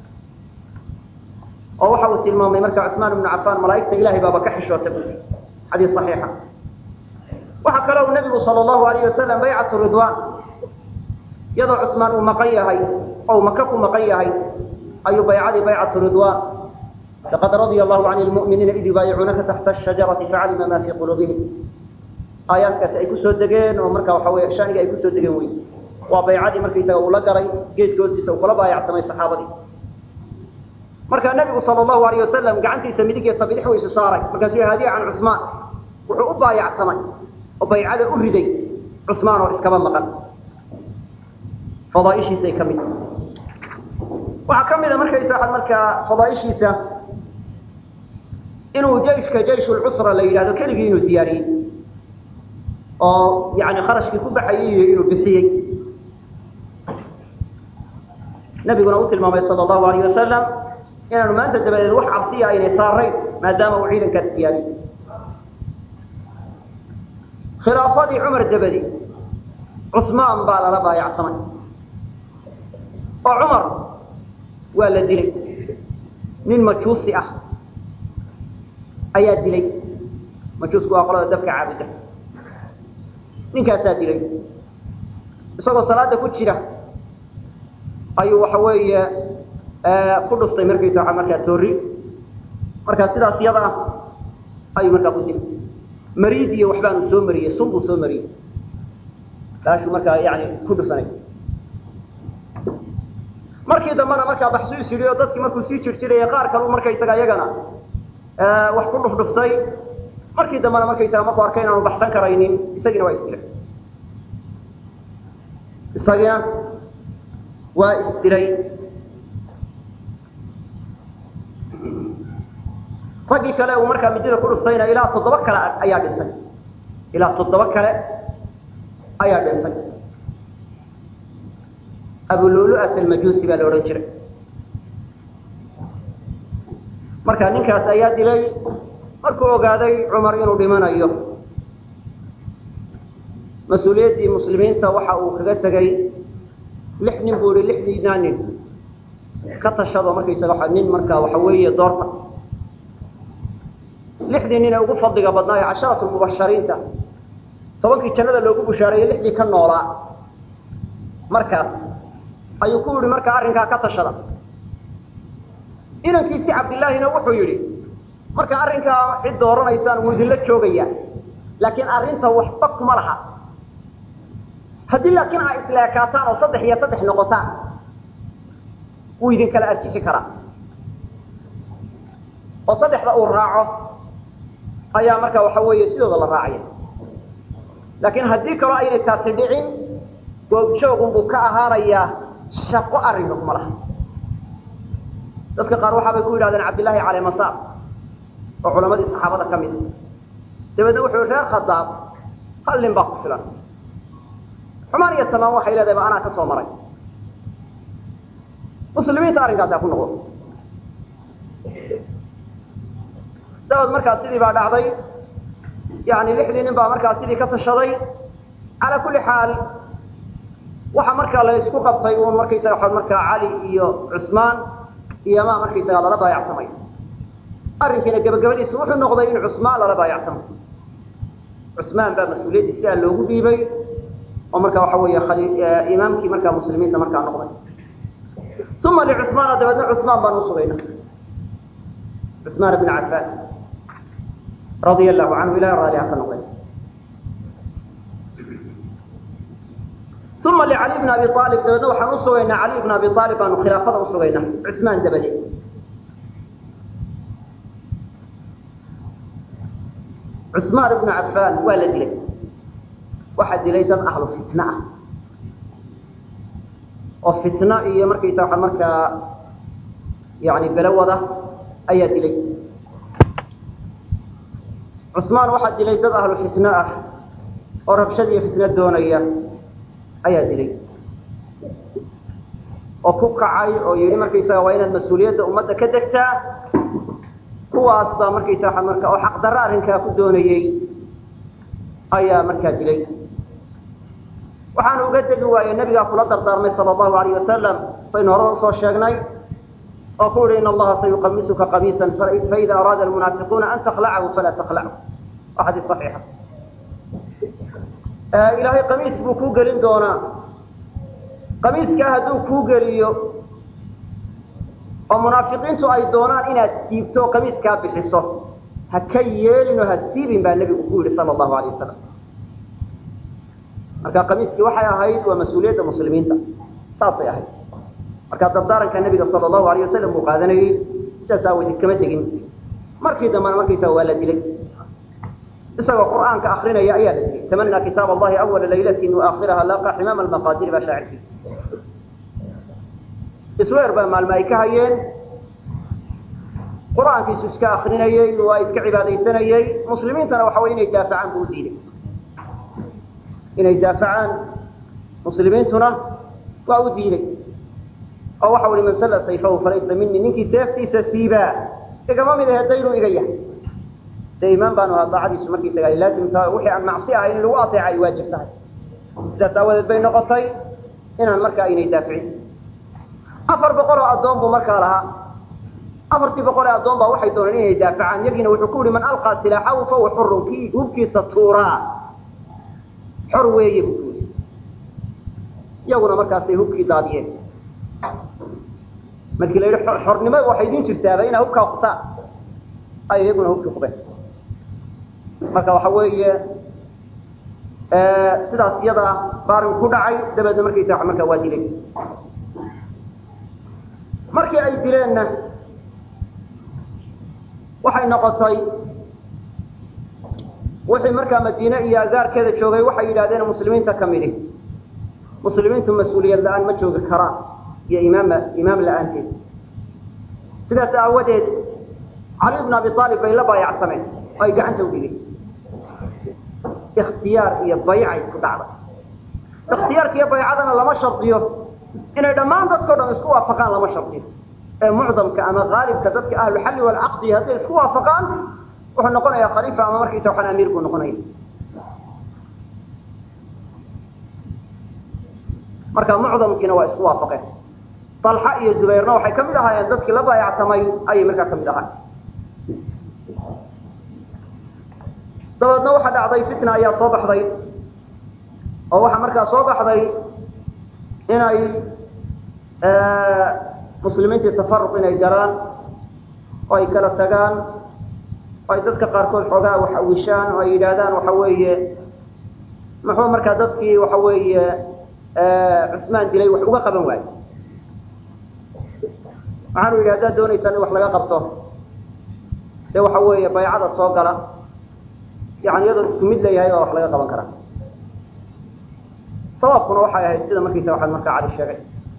oo waxa uu tilmaamay marka cusmaan ibnu cafaan malaa'igta ilahay baaba ka xishoota bui xadiis saxiixa waxaa kale uu nabigu sala allahu alayh wasalam baycatu ridwaan iyadoo cusmaan uu maqan yahay oo uu maka ku maqan yahay ayuu baycadii baycatu ridwaan laqad radia allahu can lmu'miniina id yubaayicuunaka taxta ashajarati facalima ma fii quluubihim aayaadkaasi ay kusoo degeen oo marka waxa wey shaniga ay kusoo degeen wey waa baycadii markaysaga uu la garay geedka hoostiisa uu kula baayactamay saxaabadii markaa nabigu sala allahu alayh wasalam gacantiisa midigeeta bidix weysu saaray markaasuu haadiya can cusmaan wuxuu u baayactamay oo baycada u riday cusmaan oo iskaba maqan fadaaishiisay ka mid waxaa ka mid a markaysa markaa fadaaishiisa inuu jayshka jayshulcusra la yidhahdo keligii inuu diyaariyey oo yani kharashkii ku baxayay iyo inuu bixiyey nabiguna u tilmaamay sala allahu alayh wasalam inaanu maanta dabadeed wax cabsiya aynay saarayn maadaama uu ciidankaas diyaariyey khilaafadii cumar dabadi cusmaan baa lala baayactamay oo cumar waa la dilay nin majuusi ah ayaa dilay majuusku waa qolada dabka caabuda ninkaasaa dilay isagoo salaada ku jira ayuu waxa weeye ku dhuftay markaysa waa markaa toori markaa sidaas iyada ah ayuu markaa ku dilay mariid iyo waxbaanu soo mariyey sun buu soo mariyey kaashuu markaa yani ku dhufsanay markii dambena markaa baxsu is yidhi oo dadkii markuu sii jirjiraya qaar kalu markaysaga iyagana wax ku dhufdhuftay markii dambena markaysaga markuu arkay inaanu baxsan karaynin isagiina waa isdilay isagina waa isdilay raggii kale uu markaa midida ku dhuftayna ilaa toddoba kale ayaa dhintay ilaa toddoba kale ayaa dhintay abululu'at almajuusi baa la odhan jiray marka ninkaas ayaa dilay markuu ogaaday cumar inuu dhimanayo mas-uuliyaddii muslimiinta waxa uu kaga tegay lix nin buu ihi lixdiinaa nin ka tashado markaysaga waa nin markaa waxa weeye doorta lixdii nin ee ugu fadliga badnaa ee casharatu mubashariinta tobankii jannada loogu bushaareeyey lixdii ka noolaa markaas ayuu ku yihi markaa arrinkaa ka tashada inankiisi cabdillaahina wuxuu yidhi marka arrinkaa cid dooranaysaan wuu idinla joogaya laakiin arrinta waxba kuma laha haddii laakiin aa isleekaataan oo saddex iyo saddex noqotaan wuu idin kala arjixi karaa oo saddexda uu raaco ayaa marka waxa weeye sidooda la raacaya laakiin haddii kaloo aynay taasi dhicin goobjoogunbuu ka ahaanayaa shaqo arrinka kuma laha dadka qaar waxaabay ku yidhahdeen cabdillaahi calemasaar oo culamadii saxaabada ka mid dabeedna wuxuu reer khadaab hal nin baa ku filan xumaan iyo samaan waxay leedahay ba anaa ka soo maray muslimiinta arrinkaasi ha ku noqdo dabeed markaa sidii baa dhacday yani lixdii nin baa markaa sidii ka tashaday calaa kulli xaal waxa markaa la isku qabtay uun markaysaga waa markaa cali iyo cusmaan iyo maa markaysaga lala baayacsamay arrinkiina gabagabadiisu wuxuu noqday in cusmaan lala baayacsamo cusmaan baa mas-uuliyaddii sidaa loogu dhiibay oo marka waxa weeye imaamkii markaa muslimiinta markaa noqday uma licusmaana dabeedna cusmaan baan usugayna cusmaan bn cafaan radia allahu canhu ilahi raaliha ka noqday uma licali bn abi aalib dabeedna waxaan usugaynaa cali bn abi aalib baanu khilaafada usugaynaa cusmaan dabadeed cusmaan ibnu cafaan waa la dilay waxaa dilay dad ahlu fitna ah oo fitno iyo markaysa waa markaa yani belowada ayaa dilay cusmaan waxaa dilay dad ahlu fitno ah oo rabshad iyo fitno doonaya ayaa dilay oo ku kacay oo yidhi markaysaga waa inaad mas-uuliyadda ummadda ka degtaa kuwaas baa markaysa waa marka oo xaqdarro arrinkaa ku doonayey ayaa markaa dilay waxaanu uga degi waaye nabigaa kula dardaarmay sala allahu alayh wasalam saynu horada usoo sheegnay oo ku yihi in allaha sayuqamisuka qamiisan faida araada almunaafiquuna an taklacahu falaa taklachu waa xadiis saxiixa ilaahay qamiis buu kuu gelin doonaa qamiiskaa hadduu kuu geliyo oo munaafiqiintu ay doonaan inaad siibto oo qamiiskaa bixiso ha ka yeelin oo ha siibin baa nebigu ku yihi sala allahu alayh wasalam marka qamiiskii waxay ahayd waa mas-uuliyadda muslimiinta saasay ahayd marka dardaaranka nebiga sala allahu alayh wasalam buu qaadanayey sidaas aawadeed kama tegin markii dambena markaysaa waa la dilay isagoo qur'aanka akrinaya ayaa la dilay tamanaa kitaab allahi awala laylatin waakhiraha laaqa ximaama almaqaadiri baa shaacirkiisa isweer baa maalmo ay ka hayeen qur-aankiisu iska akrinayey waa iska cibaadaysanayey muslimiintana waxa wey inay daafacaan buu u diiday inay daafacaan muslimiintuna waa u diiday oo waxa uhi man salla sayfahu falaysa mini ninkii seeftiisa siibaa igama mid ahe daynuu iga yahay dee imaan baanu ahaa daacadiisu markiisaga ay laazim tahay wixii aan macsi ahayn in lagu ateeca ay waajib tahay sidaas aawadeed bay noqotay inaan markaa aynay daaficin afar boqol oo addoon buu markaa lahaa afartii boqol ee addoon baa waxay dooneen inay daafacaan yagiina wuxuu ku yihi man alqaa silaaxahu fahuwa xurun kii hubkiisa tuuraa xor weeye buu ku yidhi iyaguna markaasay hubkii daadiyeen markii la yidhi xornimada waxay idin jirtaaba inaa hubkaa qutaan ay iyaguna hubkii qubeen marka waxa weeye sidaas iyada baarin ku dhacay dabeedna markaysa markaa waa dilay markii ay dileenna waxay noqotay wixii markaa madiine iyo agaarkeeda joogay waxay yidhahdeen muslimiinta ka midi muslimiintu mas-uuliyad la-aan ma joogi karaan iyo imaam imaam la-aanteed sidaas aawadeed cali bn abi aalib bay la baayacsameen oo ay gacanta u dhigeen ikhtiyaar iyo baycay ku dhacday ikhtiyaarka iyo baycadana lama shardiyo inay dhammaan dadkao dhan isku waafaqaan lama shardiyo ee mucdamka ama haalibka dadka ahluxalli walcaqdi hadday isku waafaqaan wuxuu noqonayaa khaliifa ama markiisa waxaan amiir buu noqonaya marka mucdamkiina waa isku waafaqeen dalxa iyo zubayrna waxay kamid ahaayeen dadkii la baayactamay ayay markaa kamid ahaay dabeedna waxaa dhacday fitna ayaa soo baxday oo waxaa markaa soo baxday inay muslimiintii tafaruq inay galaan oo ay kala tagaan oo ay dadka qaarkood xoogaa wax awishaan oo ay yidhaahdaan waxa weeye muxuu markaa dadkii waxa weeye cusmaan dilay wax uga qaban waayo waxaanu yidhi haddaad doonaysaan in wax laga qabto dee waxa weeye baycada soo gala yani iyadoo isku mid leeyahay baa wax laga qaban karaa sababkuna waxay ahayd sida markiisa waxaad markaa cali sheegay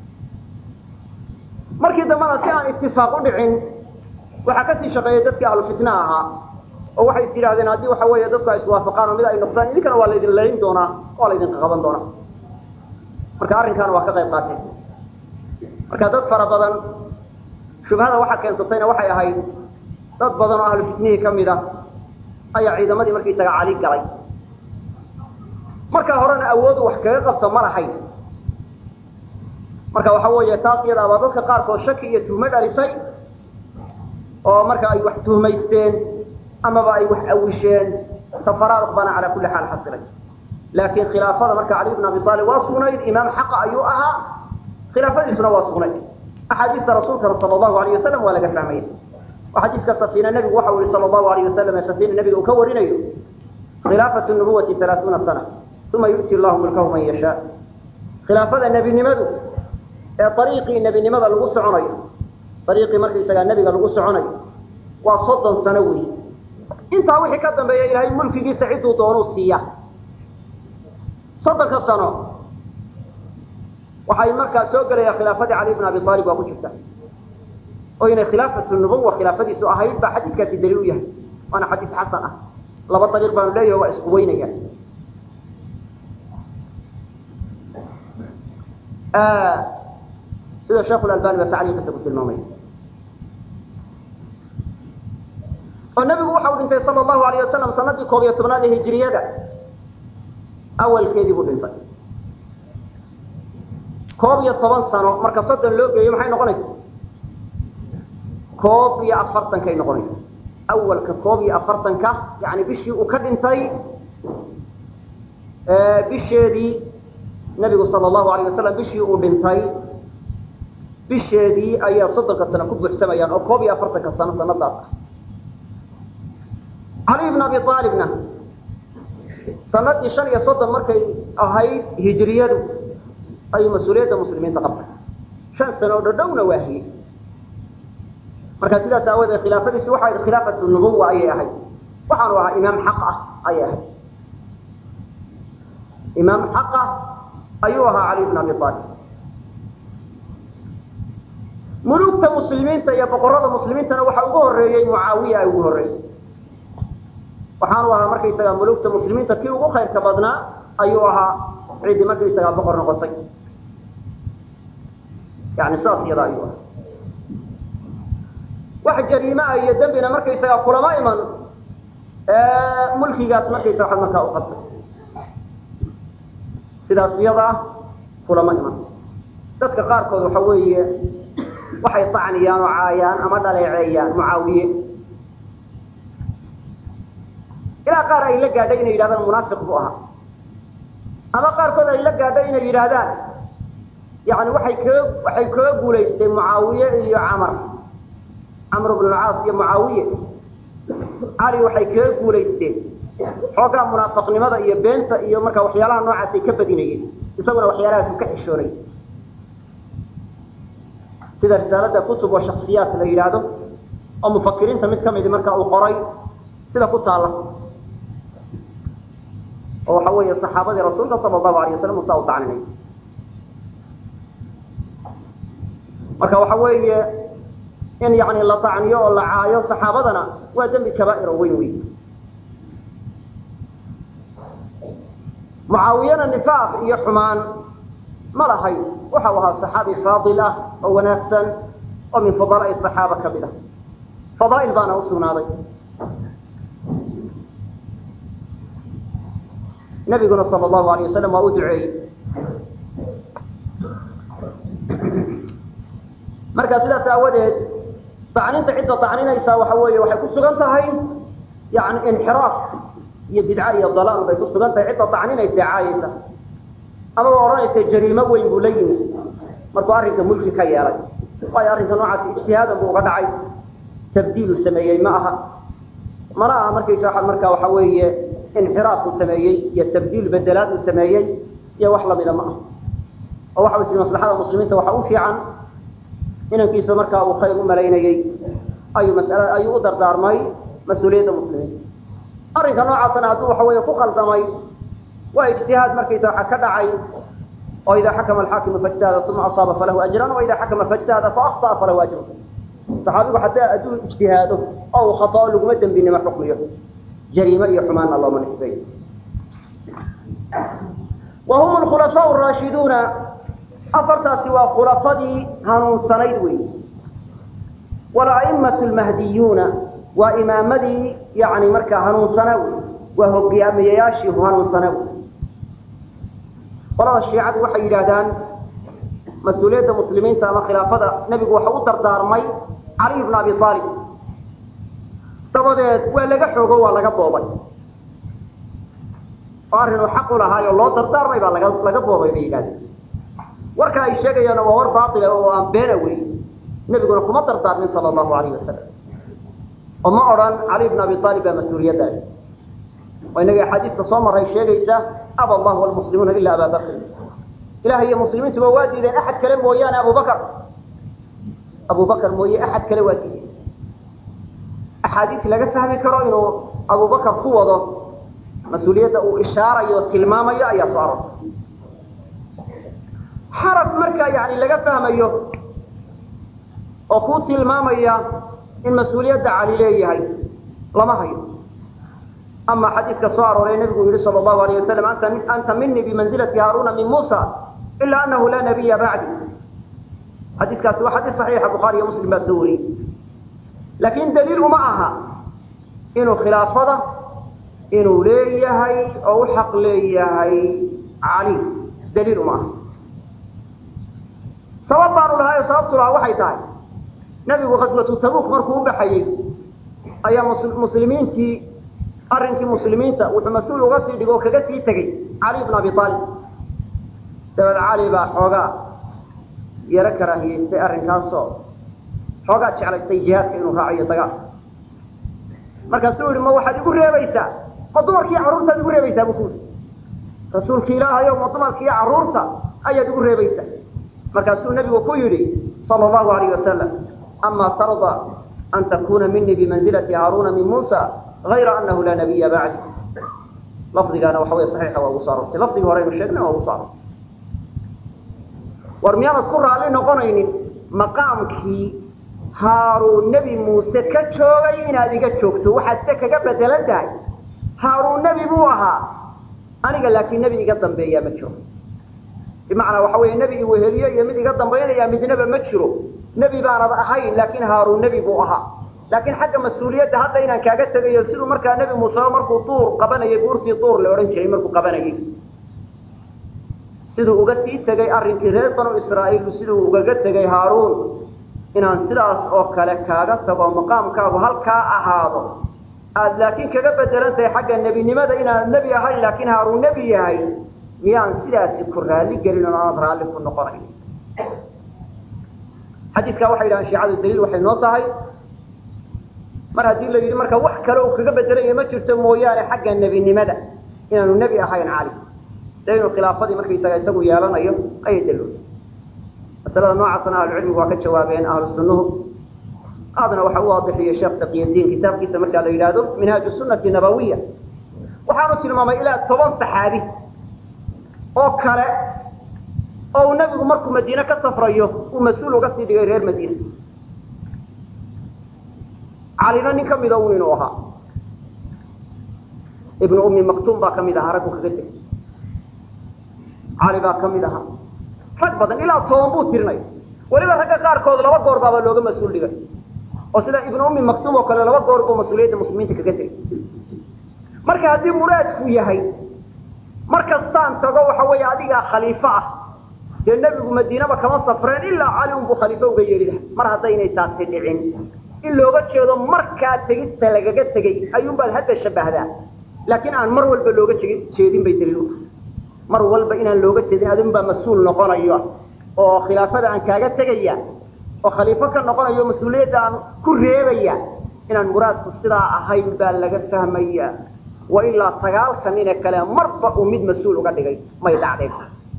markii dambena si aan itifaaq u dhicin waxaa kasii shaqeeyay dadkii ahlu fitna ahaa oo waxay is yidhahdeen haddii waxa weeye dadku ay iswaafaqaan oo mid ay noqdaan idinkana waa laydin layn doonaa waa laydinka qaban doonaa marka arrinkaana waa ka qayb qaateen marka dad fara badan shubhada waxaa keensatayna waxay ahayd dad badan oo ahlu fitnihii kamid a ayaa ciidamadii markaisaga cali galay markaa horena awoodu wax kaga qabto ma lahayn marka waxa weeye taas iyadaabaa dadka qaarkood shaki iyo tuhmo dhalisay oo marka ay wax tuhmaysteen amaba ay wax awisheen tafaraaruq baana calaa kulli xaal xasilay laakiin khilaafada marka cali bn abi aalib waa sugnayd imaam xaqa ayuu ahaa khilaafadiisuna waa sugnayd axaadiista rasuulkana sala allahu alayh wasalam waa laga fahmaya oo xadiiska safiina nebigu waxa uu yihi sala allahu alayh wasalam ee safiina nebiga uu ka warinayo khilaafatu nubuwati halaathuuna sana uma yu'ti llahu mulkahu man yashaa khilaafada nebinimadu ee ariiqii nebinimada lagu soconayo ariiqii markaisagaa nebiga lagu soconayo waa soddon sano wey intaa wixii ka dambeeya ilaahay mulkigiisa cidduu doonuu siiya soddonka sano waxay markaa soo gelaya khilaafadii cali bn abi aalib waa ku jirta oo inay khilaafatu nubuwa khilaafadiisu ahayd baa xadiidkaasi daliil u yahay waana xadiis xasan ah laba ariiq baanu leeyahay waa isku weynaya sida sheekh albani ba tacliiqiisa ku tilmaamay oo nabigu waxa uu dhintay sala allahu alayh wasalam sanadii koob iyo tobnaad ee hijiriyada awalkeedii buu dhintay koob iyo toban sano marka soddon loo geeyo maxay noqonaysa koob iyo afartankay noqonaysa awalka koob iyo afartanka yani bishii uu ka dhintay bisheedii nabigu sala allahu alayh wasalam bishii uu dhintay bisheedii ayaa soddonka sano ku buuxsamayaan oo koob iyo afartanka sano sanadaas ah cali bn abi aalibna sanadii shan iyo soddon markay ahayd hijiriyadu ayuu mas-uuliyadda muslimiinta qabtay shan sano oo dhodhowna waahiyey marka sidaas aawadeed khilaafadiisu waxay ahayd khilaafatu nubuwa ayay ahayd waxaanu ahaa imaam xaq ah ayay ahayd imaam xaq ah ayuu ahaa cali bn abi aalib mulugta muslimiinta iyo boqorada muslimiintana waxa ugu horeeyey mucaawiya ay ugu horreeyey waxaanu ahaa markaysagaa mulugta muslimiinta kii ugu khayrka badnaa ayuu ahaa ciddii markaysagaa boqor noqotay yani saas iyada ayuu ahaa wax jariima ah iyo dembina markaysagaa kulama iman mulkigaas markaysaga waxaad markaa u qabtay sidaas iyada ah kulama iman dadka qaarkood waxa weeye waxay tacniyaan oo caayaan ama dhaleeceeyaan mucaawiye ilaa qaar ay la gaadhay inay yidhahdaan munaafiq buu ahaa ama qaarkood ay la gaadhay inay yidhaahdaan yani waxay kaga waxay kaga guulaystay mucaawiye iyo camar camr bn alcaas iyo mucaawiye cali waxay kaga guulaysteen xoogaa munaafiqnimada iyo beenta iyo markaa waxyaalaha noocaasay ka badinayeen isaguna waxyaalahaas u ka xishoonay sida risaalada kutub oo shaksiyaat la yidhaahdo oo mufakiriinta mid kamidi marka uu qoray sida ku taala oo waxa weeye saxaabadii rasuulka sala allahu alayh wasalam usaa u tacninay marka waxa weeye in yani la tacniyo oo la caayo saxaabadana waa dembi kabaa'iro weyn weyn mucaawiyana nifaaq iyo xumaan ma lahayn waxa uu ahaa saxaabi faadil ah oo wanaagsan oo min fudalaai saxaaba ka mid ah fadaa'il baana u sugnaaday nabiguna sala allahu alayh wasalam waa u duceeyey marka sidaas aawadeed dacninta cidda dacninaysaa waxa weeye waxay ku sugan tahay yani inxiraaf iyo bidca iyo dalaal bay ku sugan tahay cidda dacninaysa caayaysa amaba odhanaysa jariimo weyn buu la yimi markuu arrinka mulki ka yeelay waayo arrinka noocaasi ijtihaadan buu uga dhacay tabdiilu sameeyey ma aha mana aha markaysa marka waxa weeye inxiraaf uu sameeyey iyo tabdiil bedelaad uu sameeyey iyo wax lamida ma aha oo waxa wasi maslaxada muslimiinta waxa u fiican inankiisu markaa uu khayr u malaynayey ayuu masala ayuu u dardaarmay mas-uuliyadda muslimiinta arrinka noocaasna hadduu waxa weeye ku qaldamay waa ijtihaad markaysa waxa ka dhacay oo idaa xakama alxaakimu faijtahada uma asaaba falahu ajran wa idaa xakama faijtahada faakطa'a falahu ajrun saxaabigu haddii hadduu ijtihaado oo uu khatao laguma dembinimo xukmiyo jariime iyo xumaanna looma nisbeeyo wa hum alkhulafaau raashiduuna afartaasi waa khulafadii hanuunsanayd wey wala'immatu lmahdiyuuna waa imaamadii yani markaa hanuunsana wey waa hogaamiyayaashii hanuunsana wey qolada shiicadu waxay yidhaahdaan mas-uuliyadda muslimiinta ama khilaafada nebigu waxa u dardaarmay caliy bna abi aalib dabadeed waa laga xoogo waa laga boobay oo arrinuu xaq u lahaayoo loo dardaarmay baa laga laga boobay bay yidhahdeen warka ay sheegayaana waa war baatila oo aan beena wey nebiguna kuma dardaarmin sala allahu alayh wasalam oo ma odhan cali bna abi aalib baa mas-uuliyaddaas oo inaga axaadiista soo maray sheegaysa aba allahu walmuslimuuna ila aba bakr ilaah iyo muslimiintuba waa diideen axad kale mooyaane abubakar abubakar mooye axad kale waa diideen axaadiis laga fahmi karo inuu abubakar ku wado mas-uuliyadda uu ishaarayo o tilmaamayo ayaa soo arortay xaraf markaa yani laga fahmayo oo ku tilmaamaya in mas-uuliyadda cali leeyahay lama hayo ama xadiiska soo arooray nabigu yihi sal allahu alayh wasalam anta anta minii bimanzilati haaruna min muusa ila anahu laa nabiya bacdi xadiiskaasi waa xadiis saxiixa bukhaari iyo muslim baa soo wariyey laakin daliil uma aha inuu khilaafada inuu leeyahay oo u xaq leeyahay cali daliil uma aha sabab baanu lahayo sababtu lahaa waxay tahay nabigu khaswatu tabuk markuu u baxayey ayaa muslimiintii arrinkii muslimiinta wuxuu mas-uul uga sii dhigo oo kaga sii tegey cali bn abi aalib dabeed cali baa xoogaa yaro karaahiyeystay arrinkaasoo xoogaa jeclaystay jihaadka inuu raaciyo dagaal markaasuu yihi ma waxaad igu reebaysaa ma dumarkii carruurtaad igu reebaysaa buu ku yidhi rasuulki ilaahayo ma dumarkii carruurta ayaad igu reebaysaa markaasuu nabigu ku yidhi sala allahu alayh wasalam ama tarda an takuna minii bimanzilati haaruna min muusa ayra anahu laa nabiya bacdi lafdigaana waxa wey saxiixa waa ugu soo arortay lafdigii horeynu sheegnay waa ugu soo arortay war miyaanad ku raalli noqonaynin maqaamkii haaruun nebi muuse ka joogay inaad iga joogto waxaad se kaga bedelan tahay haaruun nebi buu ahaa aniga laakiin nebi iga dambeeyaa ma jiro bimacnaa waxa weeye nebi iweheliyo iyo mid iga dambaynaya midnaba ma jiro nebi baanad ahayn laakiin haaruun nebi buu ahaa laakiin xagga mas-uuliyadda hadda inaan kaaga tegayo siduu markaa nebi muuse markuu duur qabanayay buurtii duur la odhan jiray markuu qabanayay siduu uga sii tegay arrinkii reer banu israa'iil siduu ugaga tegay haaruun inaan sidaas oo kale kaaga tago maqaamkaagu halkaa ahaado aada laakiin kaga bedelan tahay xagga nebinimada inaanad nebi ahayn laakiin haaruun nebi yahay miyaan sidaasi ku raalli gelin oo aanad raalli ku noqonayn xadiiskaa waxay yidhahaan shiicadu daliil waxay noo tahay mar haddii la yidhi marka wax kale uu kaga bedelaya ma jirto mooyaane xagga nebinimada inaanu nebi ahayn cali dee inuu khilaafadii markaysaga isagu yeelanayo ayay daloolay masalada noocaasna ahlucilmigu waa ka jawaabeen ahlu sunnuhu aadna waxa u waadixiyey sheekh taqiyadiin kitaabkiisa markaa la yidhaahdo minhaaju sunati nabawiya waxaanu tilmaamay ilaa toban saxaabi oo kale oo uu nebigu markuu madiine ka safrayo uu mas-uul uga sii dhigay reer madiina calina nin ka mida un inuu ahaa ibnu ummi maktuum baa ka mid ahaa raggu kaga tegay cali baa ka mid ahaa rag badan ilaa toban buu tirinay weliba ragga qaarkood laba goor baaba looga mas-uul dhigay oo sida ibnu ummi maktuum oo kale laba goor buu mas-uuliyadda muslimiinta kaga tegay marka haddii muraadku yahay mar kastaan tago waxa weeye adigaa khaliifo ah dee nebigu madiinaba kama safreen ilaa cali unbuu khaliifo uga yeedhi laha mar haddaynay taasi dhicin in looga jeedo markaa tegista lagaga tegay ayuunbaad hadda shabahdaa laakiin aan mar walba looga jeedin bay daliil u tahay mar walba inaan looga jeedin adinbaa mas-uul noqonayo oo khilaafada aan kaaga tegaya oo khaliifo ka noqonayo mas-uuliyadda aan ku reebaya inaan muraadku sidaa ahayn baa laga fahmaya wa ilaa sagaalka nine kale marba uu mid mas-uul uga dhigay may dhacdeen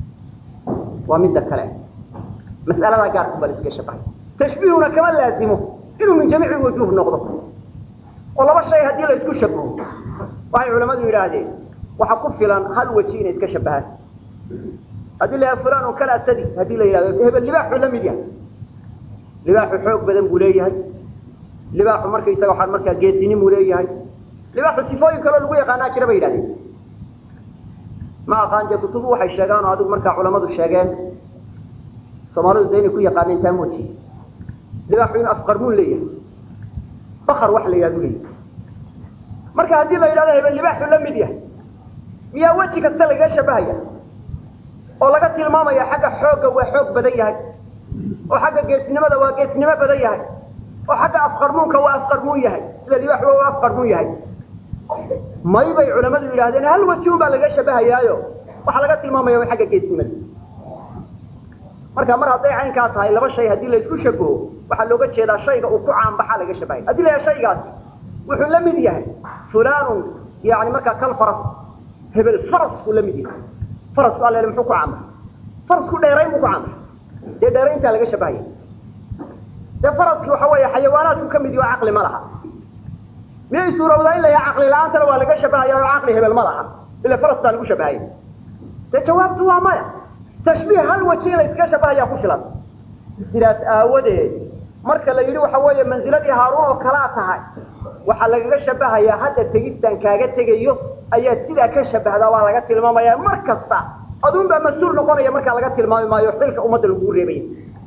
waa midda kale mas'aladaa gaarku baa la iska shabahay tashbiihuna kama laazimo inuu min jamiici wujuuh noqdo oo laba shay haddii la isku shabaho waxay culamadu yidhaahdeen waxa ku filan hal weji inay iska shabahaan haddii la yahay fulan un kal asadi haddii la yidhahdo hebel libaaxuu la mid yahay libaaxu xoog badan buu leeyahay libaaxu markaysaga waxaa markaa geesinimuu leeyahay libaaxu sifooyin kaloo lagu yaqaanaa jira bay yidhahdeen ma aqaan dee kutubu waxay sheegaan oo adigu markaa culamadu sheegeen soomaalidu de inay ku yaqaaneen taa moojiye libaaxu inuu afqarmuun leeyahay bakar wax la yidhahdu leeyahay marka haddii la yidhahdo hebel libaaxu la mid yahay miyaa weji kasta lagaga shabahaya oo laga tilmaamaya xagga xoogga waa xoog badan yahay oo xagga geesnimada waa geesnimo badan yahay oo xagga afqarmuunka waa afqarmuun yahay sida libaaxu waa afqarmuun yahay may bay culamadu yidhahdeen hal wajuun baa laga shabahayaayo waxaa laga tilmaamaya wa xagga geesnimada marka mar hadday caynkaa tahay laba shay haddii la isku shabaho waxaa looga jeedaa shayga uu ku caanbaxaa laga shabahaya haddii la yahay shaygaasi wuxuu la mid yahay fulanun yani markaa kal faras hebel farasku la mid yahay farasku alle muxuu ku caanbaxay farasku dheerayn buu ku caanbaxay dee dheerayntaa laga shabahaya dee faraski waxa weeye xayawaanaadku ka mid yaho caqli ma laha miyay suurowdaa in la yaha caqli la-aantana waa laga shabahaya oo caqli hebel ma laha ila faras baa lagu shabahaya dee jawaabtu waa maya tashbiih hal waji in la iskaga shabahayaa ku filan sidaas aawadeed marka la yidhi waxa weeye mansiladii haaruun oo kalaa tahay waxaa lagaga shabahayaa hadda tegistaan kaaga tegayo ayaad sidaa ka shabahdaa waa laga tilmaamaya mar kasta aduun baa mas-uul noqonaya markaa laga tilmaami maayo xilka ummadda lagugu reebaya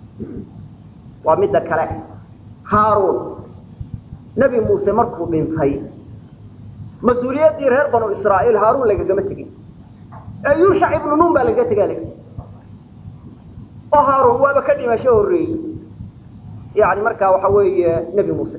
waa midda kale haaruun nebi muuse markuu dhintay mas-uuliyaddii reer banu israa'iil haaruun lagagama tegin ee yuushac ibnu nuun baa lagaga tegaa lagi oo haaruun waaba ka dhimasho horreeyey yani markaa waxa weeye nebi muuse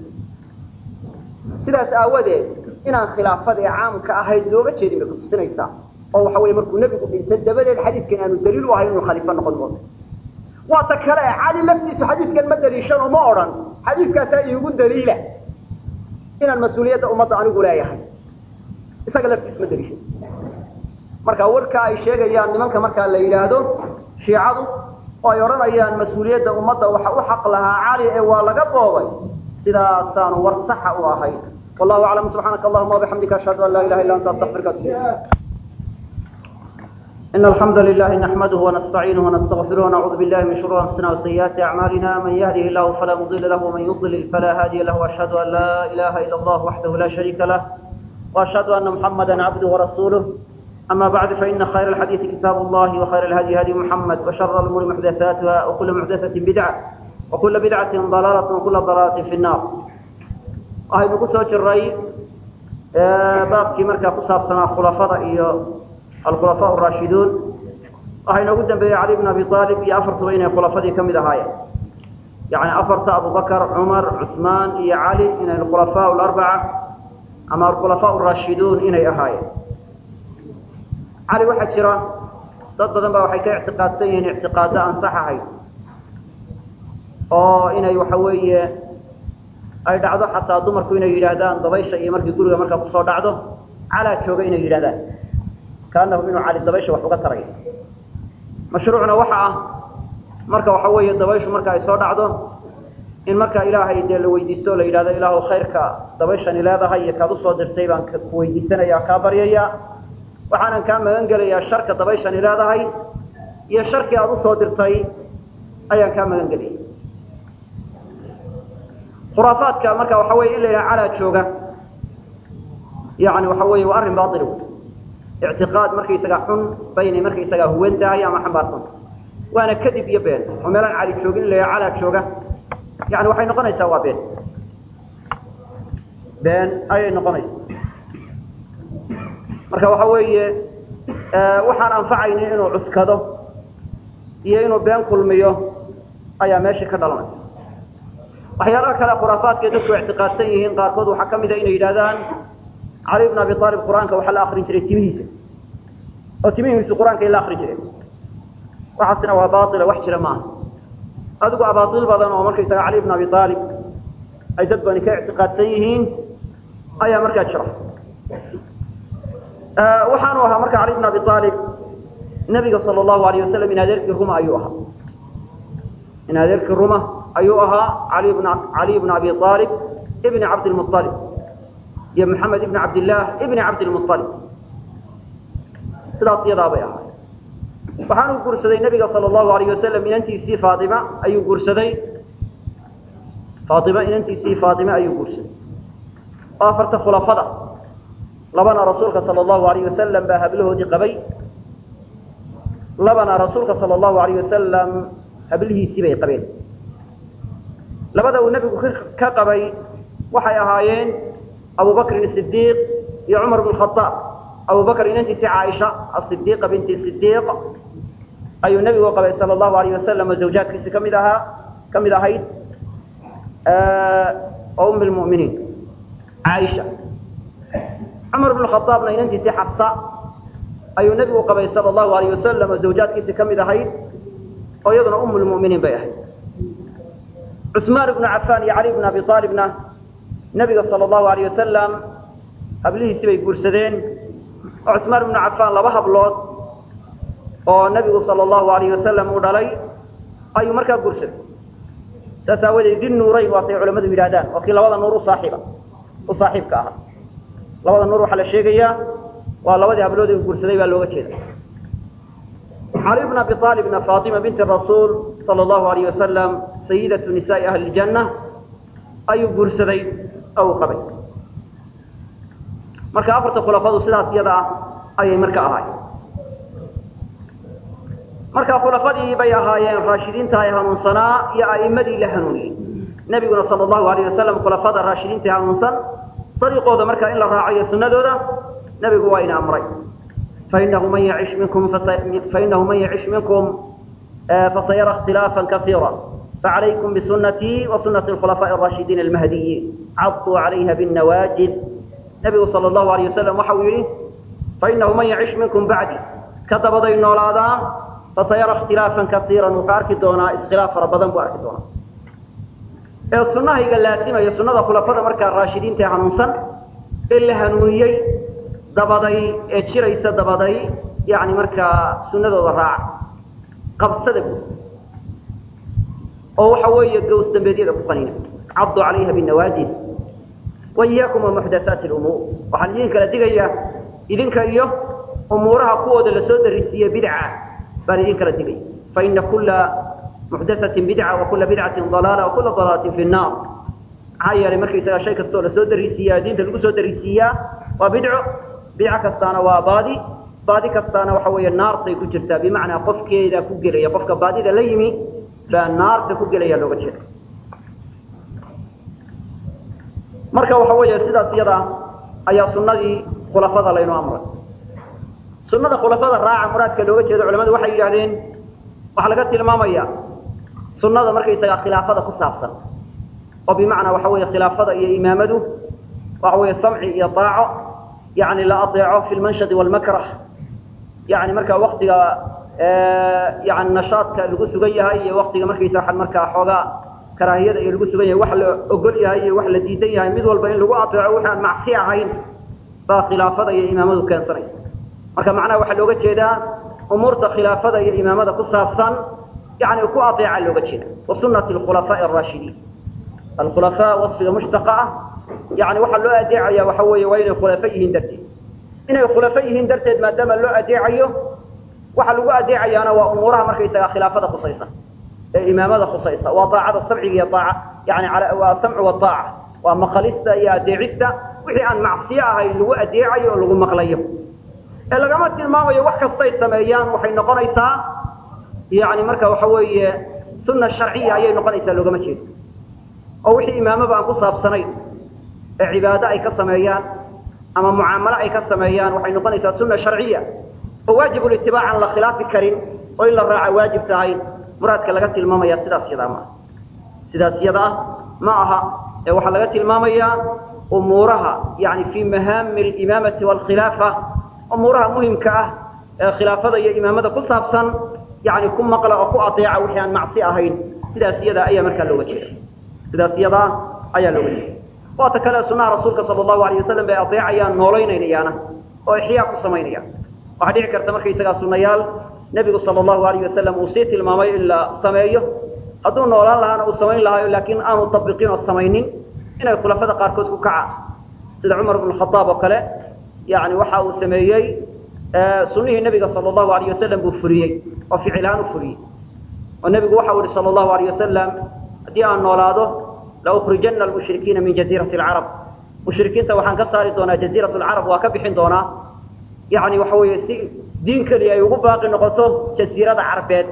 sidaas aawadeed inaan khilaafadii caamka ahayd looga jeedin bay kutusinaysaa oo waxa weye markuu nebigu dhinta dabadeed xadiidkan aanu daliil u ahayn inuu khaliifo noqon doono waa ta kale cali laftiisu xadiiskan ma daliishan oo ma odhan xadiiskaasaa iigu daliila inaan mas-uuliyadda ummadda anigu leeyahay isaga laftiisu ma daliishan marka warka ay sheegayaan nimanka markaa la yidhaahdo shiicadu oo ay odhanayaan mas-uuliyadda ummadda waxa u xaq lahaa cali ee waa laga boobay sidaasaanu war saxa u ahayn wallahu aclam subxaanaka allahuma wabixamdika ashhadu an laa ilaha illa anta astaqfirka atubu إن الحمد لله نحمده ونستعينه ونستغفره ونعوذ بالله من شرور أنفسنا وسيئات أعمالنا من يهده الله فلا مضل له ومن يضلل فلا هادي له وأشهد أن لا إله إلا الله وحده لا شريك له وأشهد أن محمدا عبده ورسوله أما بعد فإن خير الحديث كتاب الله وخير الهدي هدي محمد وشر الأمور محدثاتها وكل محدثة بدعة وكل بدعة ضلالة وكل ضلالة في النار وهي نقصة الرأي بابكي مركا قصاب سنة خلفاء الخلفاء الراشدون وهي نقول بي علي بن أبي طالب يأفرت بين خلفاء كم هاي يعني أفرت أبو بكر عمر عثمان يا علي إن الخلفاء الأربعة أما الخلفاء الراشدون إن هاي cali waxaa jira dad badan baa waxay ka ictiqaadsan yihiin ictiqaado aan sax ahayn oo inay waxa weeye ay dhacdo xataa dumarku inay yidhaahdaan dabaysha iyo markii guriga markaa kusoo dhacdo calaa jooga inay yidhahdaan kaanahu inuu cali dabaysha wax uga taray mashruucna waxa ah marka waxa weeye dabayshu marka ay soo dhacdo in marka ilaahay dee la weydiisto la yidhahdo ilaahu khayrka dabayshani leedahay iyo kaad usoo dirtay baan ku weydiisanaya kaa baryaya waxaanan kaa magan gelayaa sharka dabayshani leedahay iyo sharkii aada usoo dirtay ayaan kaa magan gelaya khuraafaadka marka waxa weye in la yidhaha calaa jooga yani waxa weeye waa arrin baail wey ictiqaad markaysaga xun baynay markaysagaa huwan tahay ama xambaarsanta waana kadib iyo been oo meelaan cali joogin in la yidhaha calaa jooga yani waxay noqonaysaa waa been been ayay noqonaysaa marka waxa weeye waxaan anfacaynin inuu cuskado iyo inuu been kulmiyo ayaa meesha ka dhalanaysa waxyaalaha kale khuraafaadkay dadku ictiqaadsan yihiin qaarkood waxaa ka mid a inay yidhahdaan cali bn abi aalib qur-aanka waxaa la akrin jiray timihiisa oo timihiisu qur-aanka ay la akrin jireen waxaasina waa baila wax jira maaha adigu abaail badan oo markaysaga cali bn abi aalib ay dad bani ka ictiqaadsan yihiin ayaa markaa jira waxaanu ahaa marka cali bn abi aalib nabiga sal lahu alayh wasalam in adeerkii ruma ayuu ahaa in adeerkii ruma ayuu ahaa ali bn cali bn abi aalib ibni cabdilmualib iyo maxamed ibni cabdillaah ibni cabdilmualib sidaas iyadaa bay ahaay waxaanu guursaday nabiga sal lahu alayh wasalam inantiisii faaima ayuu guursaday faaima inantiisii faaime ayuu guursaday oo afarta khulafada labana rasuulka sal lahu alayh wasalam baa hablahoodii qabay labana rasuulka sal lahu alayh wasalam hablihiisii bay qabeen labada uu nebigu ka qabay waxay ahaayeen abu bakrin sidiiq iyo cumar bn khaaab abu bakr inantiisii caaisha asidiiqa binti sidiiq ayuu nebigu qabay sal lahu alayh wasalam oo zawjaadkiisi kamid ahaa ka mid ahayd oo um lmuminiin caaisha cumar bn khaaabna inantiisii xafsa ayuu nebigu qabay sal lahu alayh wasalam oo zawjaadkiisi ka mid ahayd oo iyaduna um lmuminiin bay ahayd cusmaan ibnu cafaan iyo cali bn abi aalibna nebiga sal lahu alayh wasalam hablihiisi bay guursadeen oo cusmaan ibnu cafaan laba hablood oo nebigu sal lahu alayh wasalam uu dhalay ayuu markaa guursaday saas aawadeed di nuurayn waatay culamadu yidhahdaan oo kii labada nuur usaaxiiba u saaxiibka ahaa labada nuur waxaa la sheegayaa waa labadii hablood uu guursaday baa looga jeeda cali bn abi aalibna faatima binti rasuul sal lahu alayh wasalam sayidatu nisaai ahli ljanna ayuu guursaday oo uu qabay marka afarta khulafadu sidaas iyada ah ayay marka ahaayeen marka khulafadii bay ahaayeen raashidiinta ay hanuunsanaa iyo a'imadii la hanuuniyey nebiguna sal lahu alayh wasalam khulafada raashidiinta hanuunsan dariiqooda marka in la raacayo sunnadooda nebigu waa ina amray fainahu man yacish minkum fainahu man yacish minkum fasayara اkhtilaafa kaiira facalaykum bisunatii wa sunati khulafaaءi الraashidiin almahdiyiin caduu calayha bاnawaajid nebigu sal lahu alayh wasalam waxa uu yidhi fainahu man yacish minkum bacdi ka dabaday noolaadaa fasayara اkhtilaafan kaiira wuxuu arki doonaa iskhilaaf fara badan buu arki doonaa ee sunahayga laasimaya sunada khulafada markaa raashidiinta ee hanuunsan ee la hanuuniyey dabaday ee jiraysa dabaday yani markaa sunadooda raaca qabsada guud oo waxa weeye gows dambeedyada ku qanina cabdu calayha binawaajid wa iyaakum wa muxdathaati lumuur waxaan idin kala digayaa idinka iyo umuuraha kuwooda lasoo darisiiye bidca baan idin kala digaya faina kula muxdathatin bidca wa kula bidcatin dalaala wa kula dalaalatin fi nnaar maxaa yeelay markaysagaa shay kastoo lasoo darisiiyaa diinta lagu soo darisiiyaa waa bidco bidco kastaana waa baadi baadi kastaana waxa weeye naartay ku jirtaa bimacnaa qofkeeda ku gelaya qofka baadida la yimi baa naarta ku gelaya looga jeeda marka waxa weeye sidaas iyada ayaa sunadii khulafada laynu amray sunada khulafada raaca muraadka looga jeedo culamadu waxay yidhahdeen waxaa laga tilmaamaya sunada markaysagaa khilaafada ku saabsan oo bimacnaa waxa weeye khilaafada iyo imaamadu waxa weeye samci iyo daaco yani la adeeco fi lmanshadi walmakrah yani markaa waktiga yani nashaadka lagu sugan yahay iyo waktiga markaysa waa markaa xoogaa karaahiyada iyo lagu sugan yahay wax la ogol yahay iyo wax la diidan yahay mid walba in lagu adeeco waxaan macsi ahayn baa khilaafada iyo imaamadu keensanaysa marka macnaha waxaa looga jeedaa umuurta khilaafada iyo imaamada ku saabsan yani ku adeeca looga jeeda wa sunati khulafaaءi araashidiin alkhulafaa wasfiga mushtaqa ah yani waxaa loo adeecaya waxa weeye waa inay khulafo yihiin darteed inay khulafo yihiin darteed maadaama loo adeecayo waxa lagu adeecayaana waa umuuraha markaysaga khilaafada khusaysa ee imaamada khusaysa waa daacada sabciga iyo aaca yani waa samcu waaaca waa maqalista iyo adeecista wixii aan macsiyo ahayn lagu adeecayo oo lagu maqlayo ee lagama tilmaamayo wax kastay sameeyaan waxay noqonaysaa yani marka waxa weeye sunna sharciya ayay noqonaysaa loogama jeedo oo wixii imaamaba aan ku saabsanayn ee cibaado ay ka sameeyaan ama mucaamalo ay ka sameeyaan waxay noqonaysaa sunna sharciya oo waajibulitibaac aan la khilaafi karin oo in la raaca waajib tahay muraadka laga tilmaamaya sidaas yadaa maaha sidaas yada ah ma aha ee waxaa laga tilmaamayaa umuuraha yani fii mahaami alimaamati waalkhilaafa umuuraha muhimka ah ee khilaafada iyo imaamada ku saabsan yani ku maqla oo ku adeeca wixii aan macsi ahayn sidaas yada ayaa markaa looga jeeda sidaas yadaa ayaa looga jeeda waata kale sunaha rasuulka sala allahu alayh wasalam bay adeecayaan noolaynayaana oo ixyaa ku samaynayaan waxaa dhici karta markaysagaa sunayaal nebigu sala allahu alayh wasalam uu sii tilmaamay in la sameeyo hadduu noolaan lahaana uu samayn lahaayo laakiin aanu tabiqin oo samaynin inay khulafada qaarkood ku kacaan sida cumar bnu khadaab oo kale yani waxa uu sameeyey sunihii nebiga sala allahu alayh wasalam buu furiyey oo ficilhaan u furiyey oo nebigu waxa uu yihi sala allahu alayh wasalam haddii aan noolaado laukrijana almushrikiina min jaziirati alcarab mushrikiinta waxaan ka saari doonaa jaziirat alcarab waa ka bixin doonaa yani waxa weeye si diin keliya ay ugu baaqi noqoto jaziirada carbeed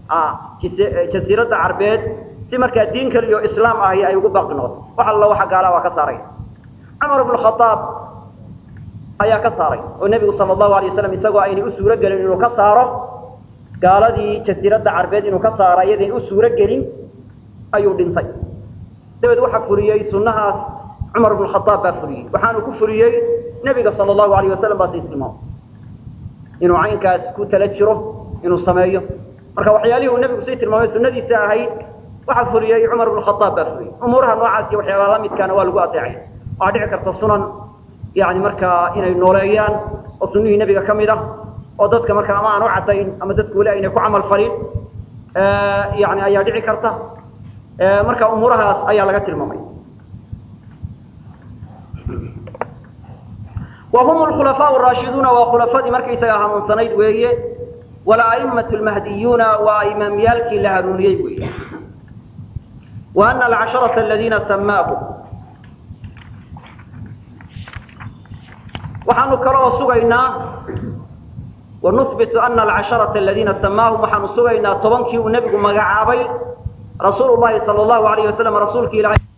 jasiiradda carbeed si markaa diin keliya oo islaam ahi ay ugu baaqi noqoto wax alla waxa gaala waa ka saaray cumar bnu khadaab ayaa ka saaray oo nebigu sala allahu alay wasalam isagoo aynay u suuro gelin inuu ka saaro gaaladii jasiiradda carbeed inuu ka saaro iyadayn u suuro gelin ayuu dhintay dabeed waxaa furiyey sunnahaas cumar bnu khadaab baa furiyey waxaanu ku furiyey nebiga sala allahu alayh wasalam baa sii tilmaamay inuu caynkaas ku tala jiro inuu sameeyo marka waxyaalihii uu nebigu sii tilmaamay sunnadiisa ahayd waxaa furiyey cumar bnu khadaab baa furiyey umuuraha noocaas iyo waxyaalaha la midkaana waa lagu adeecay waxaa dhici karta sunan yani markaa inay nooleeyaan oo sunnihii nebiga ka mid ah oo dadka marka ama aan u caddayn ama dadku weli aynay ku camal falin yani ayaa dhici karta marka umuurahaas ayaa laga tilmaamay وهم الخلفاء الراشدون وخلفاء مركيسا هانونسنيد ويه والأئمة المهديون وإمام يالكي لهارونيي ويه وأن العشرة الذين سماهم وحن كروا سغينا ونثبت أن العشرة الذين سماهم وحن سغينا طبنكي ونبي مغعابي رسول الله صلى الله عليه وسلم رسولك إلى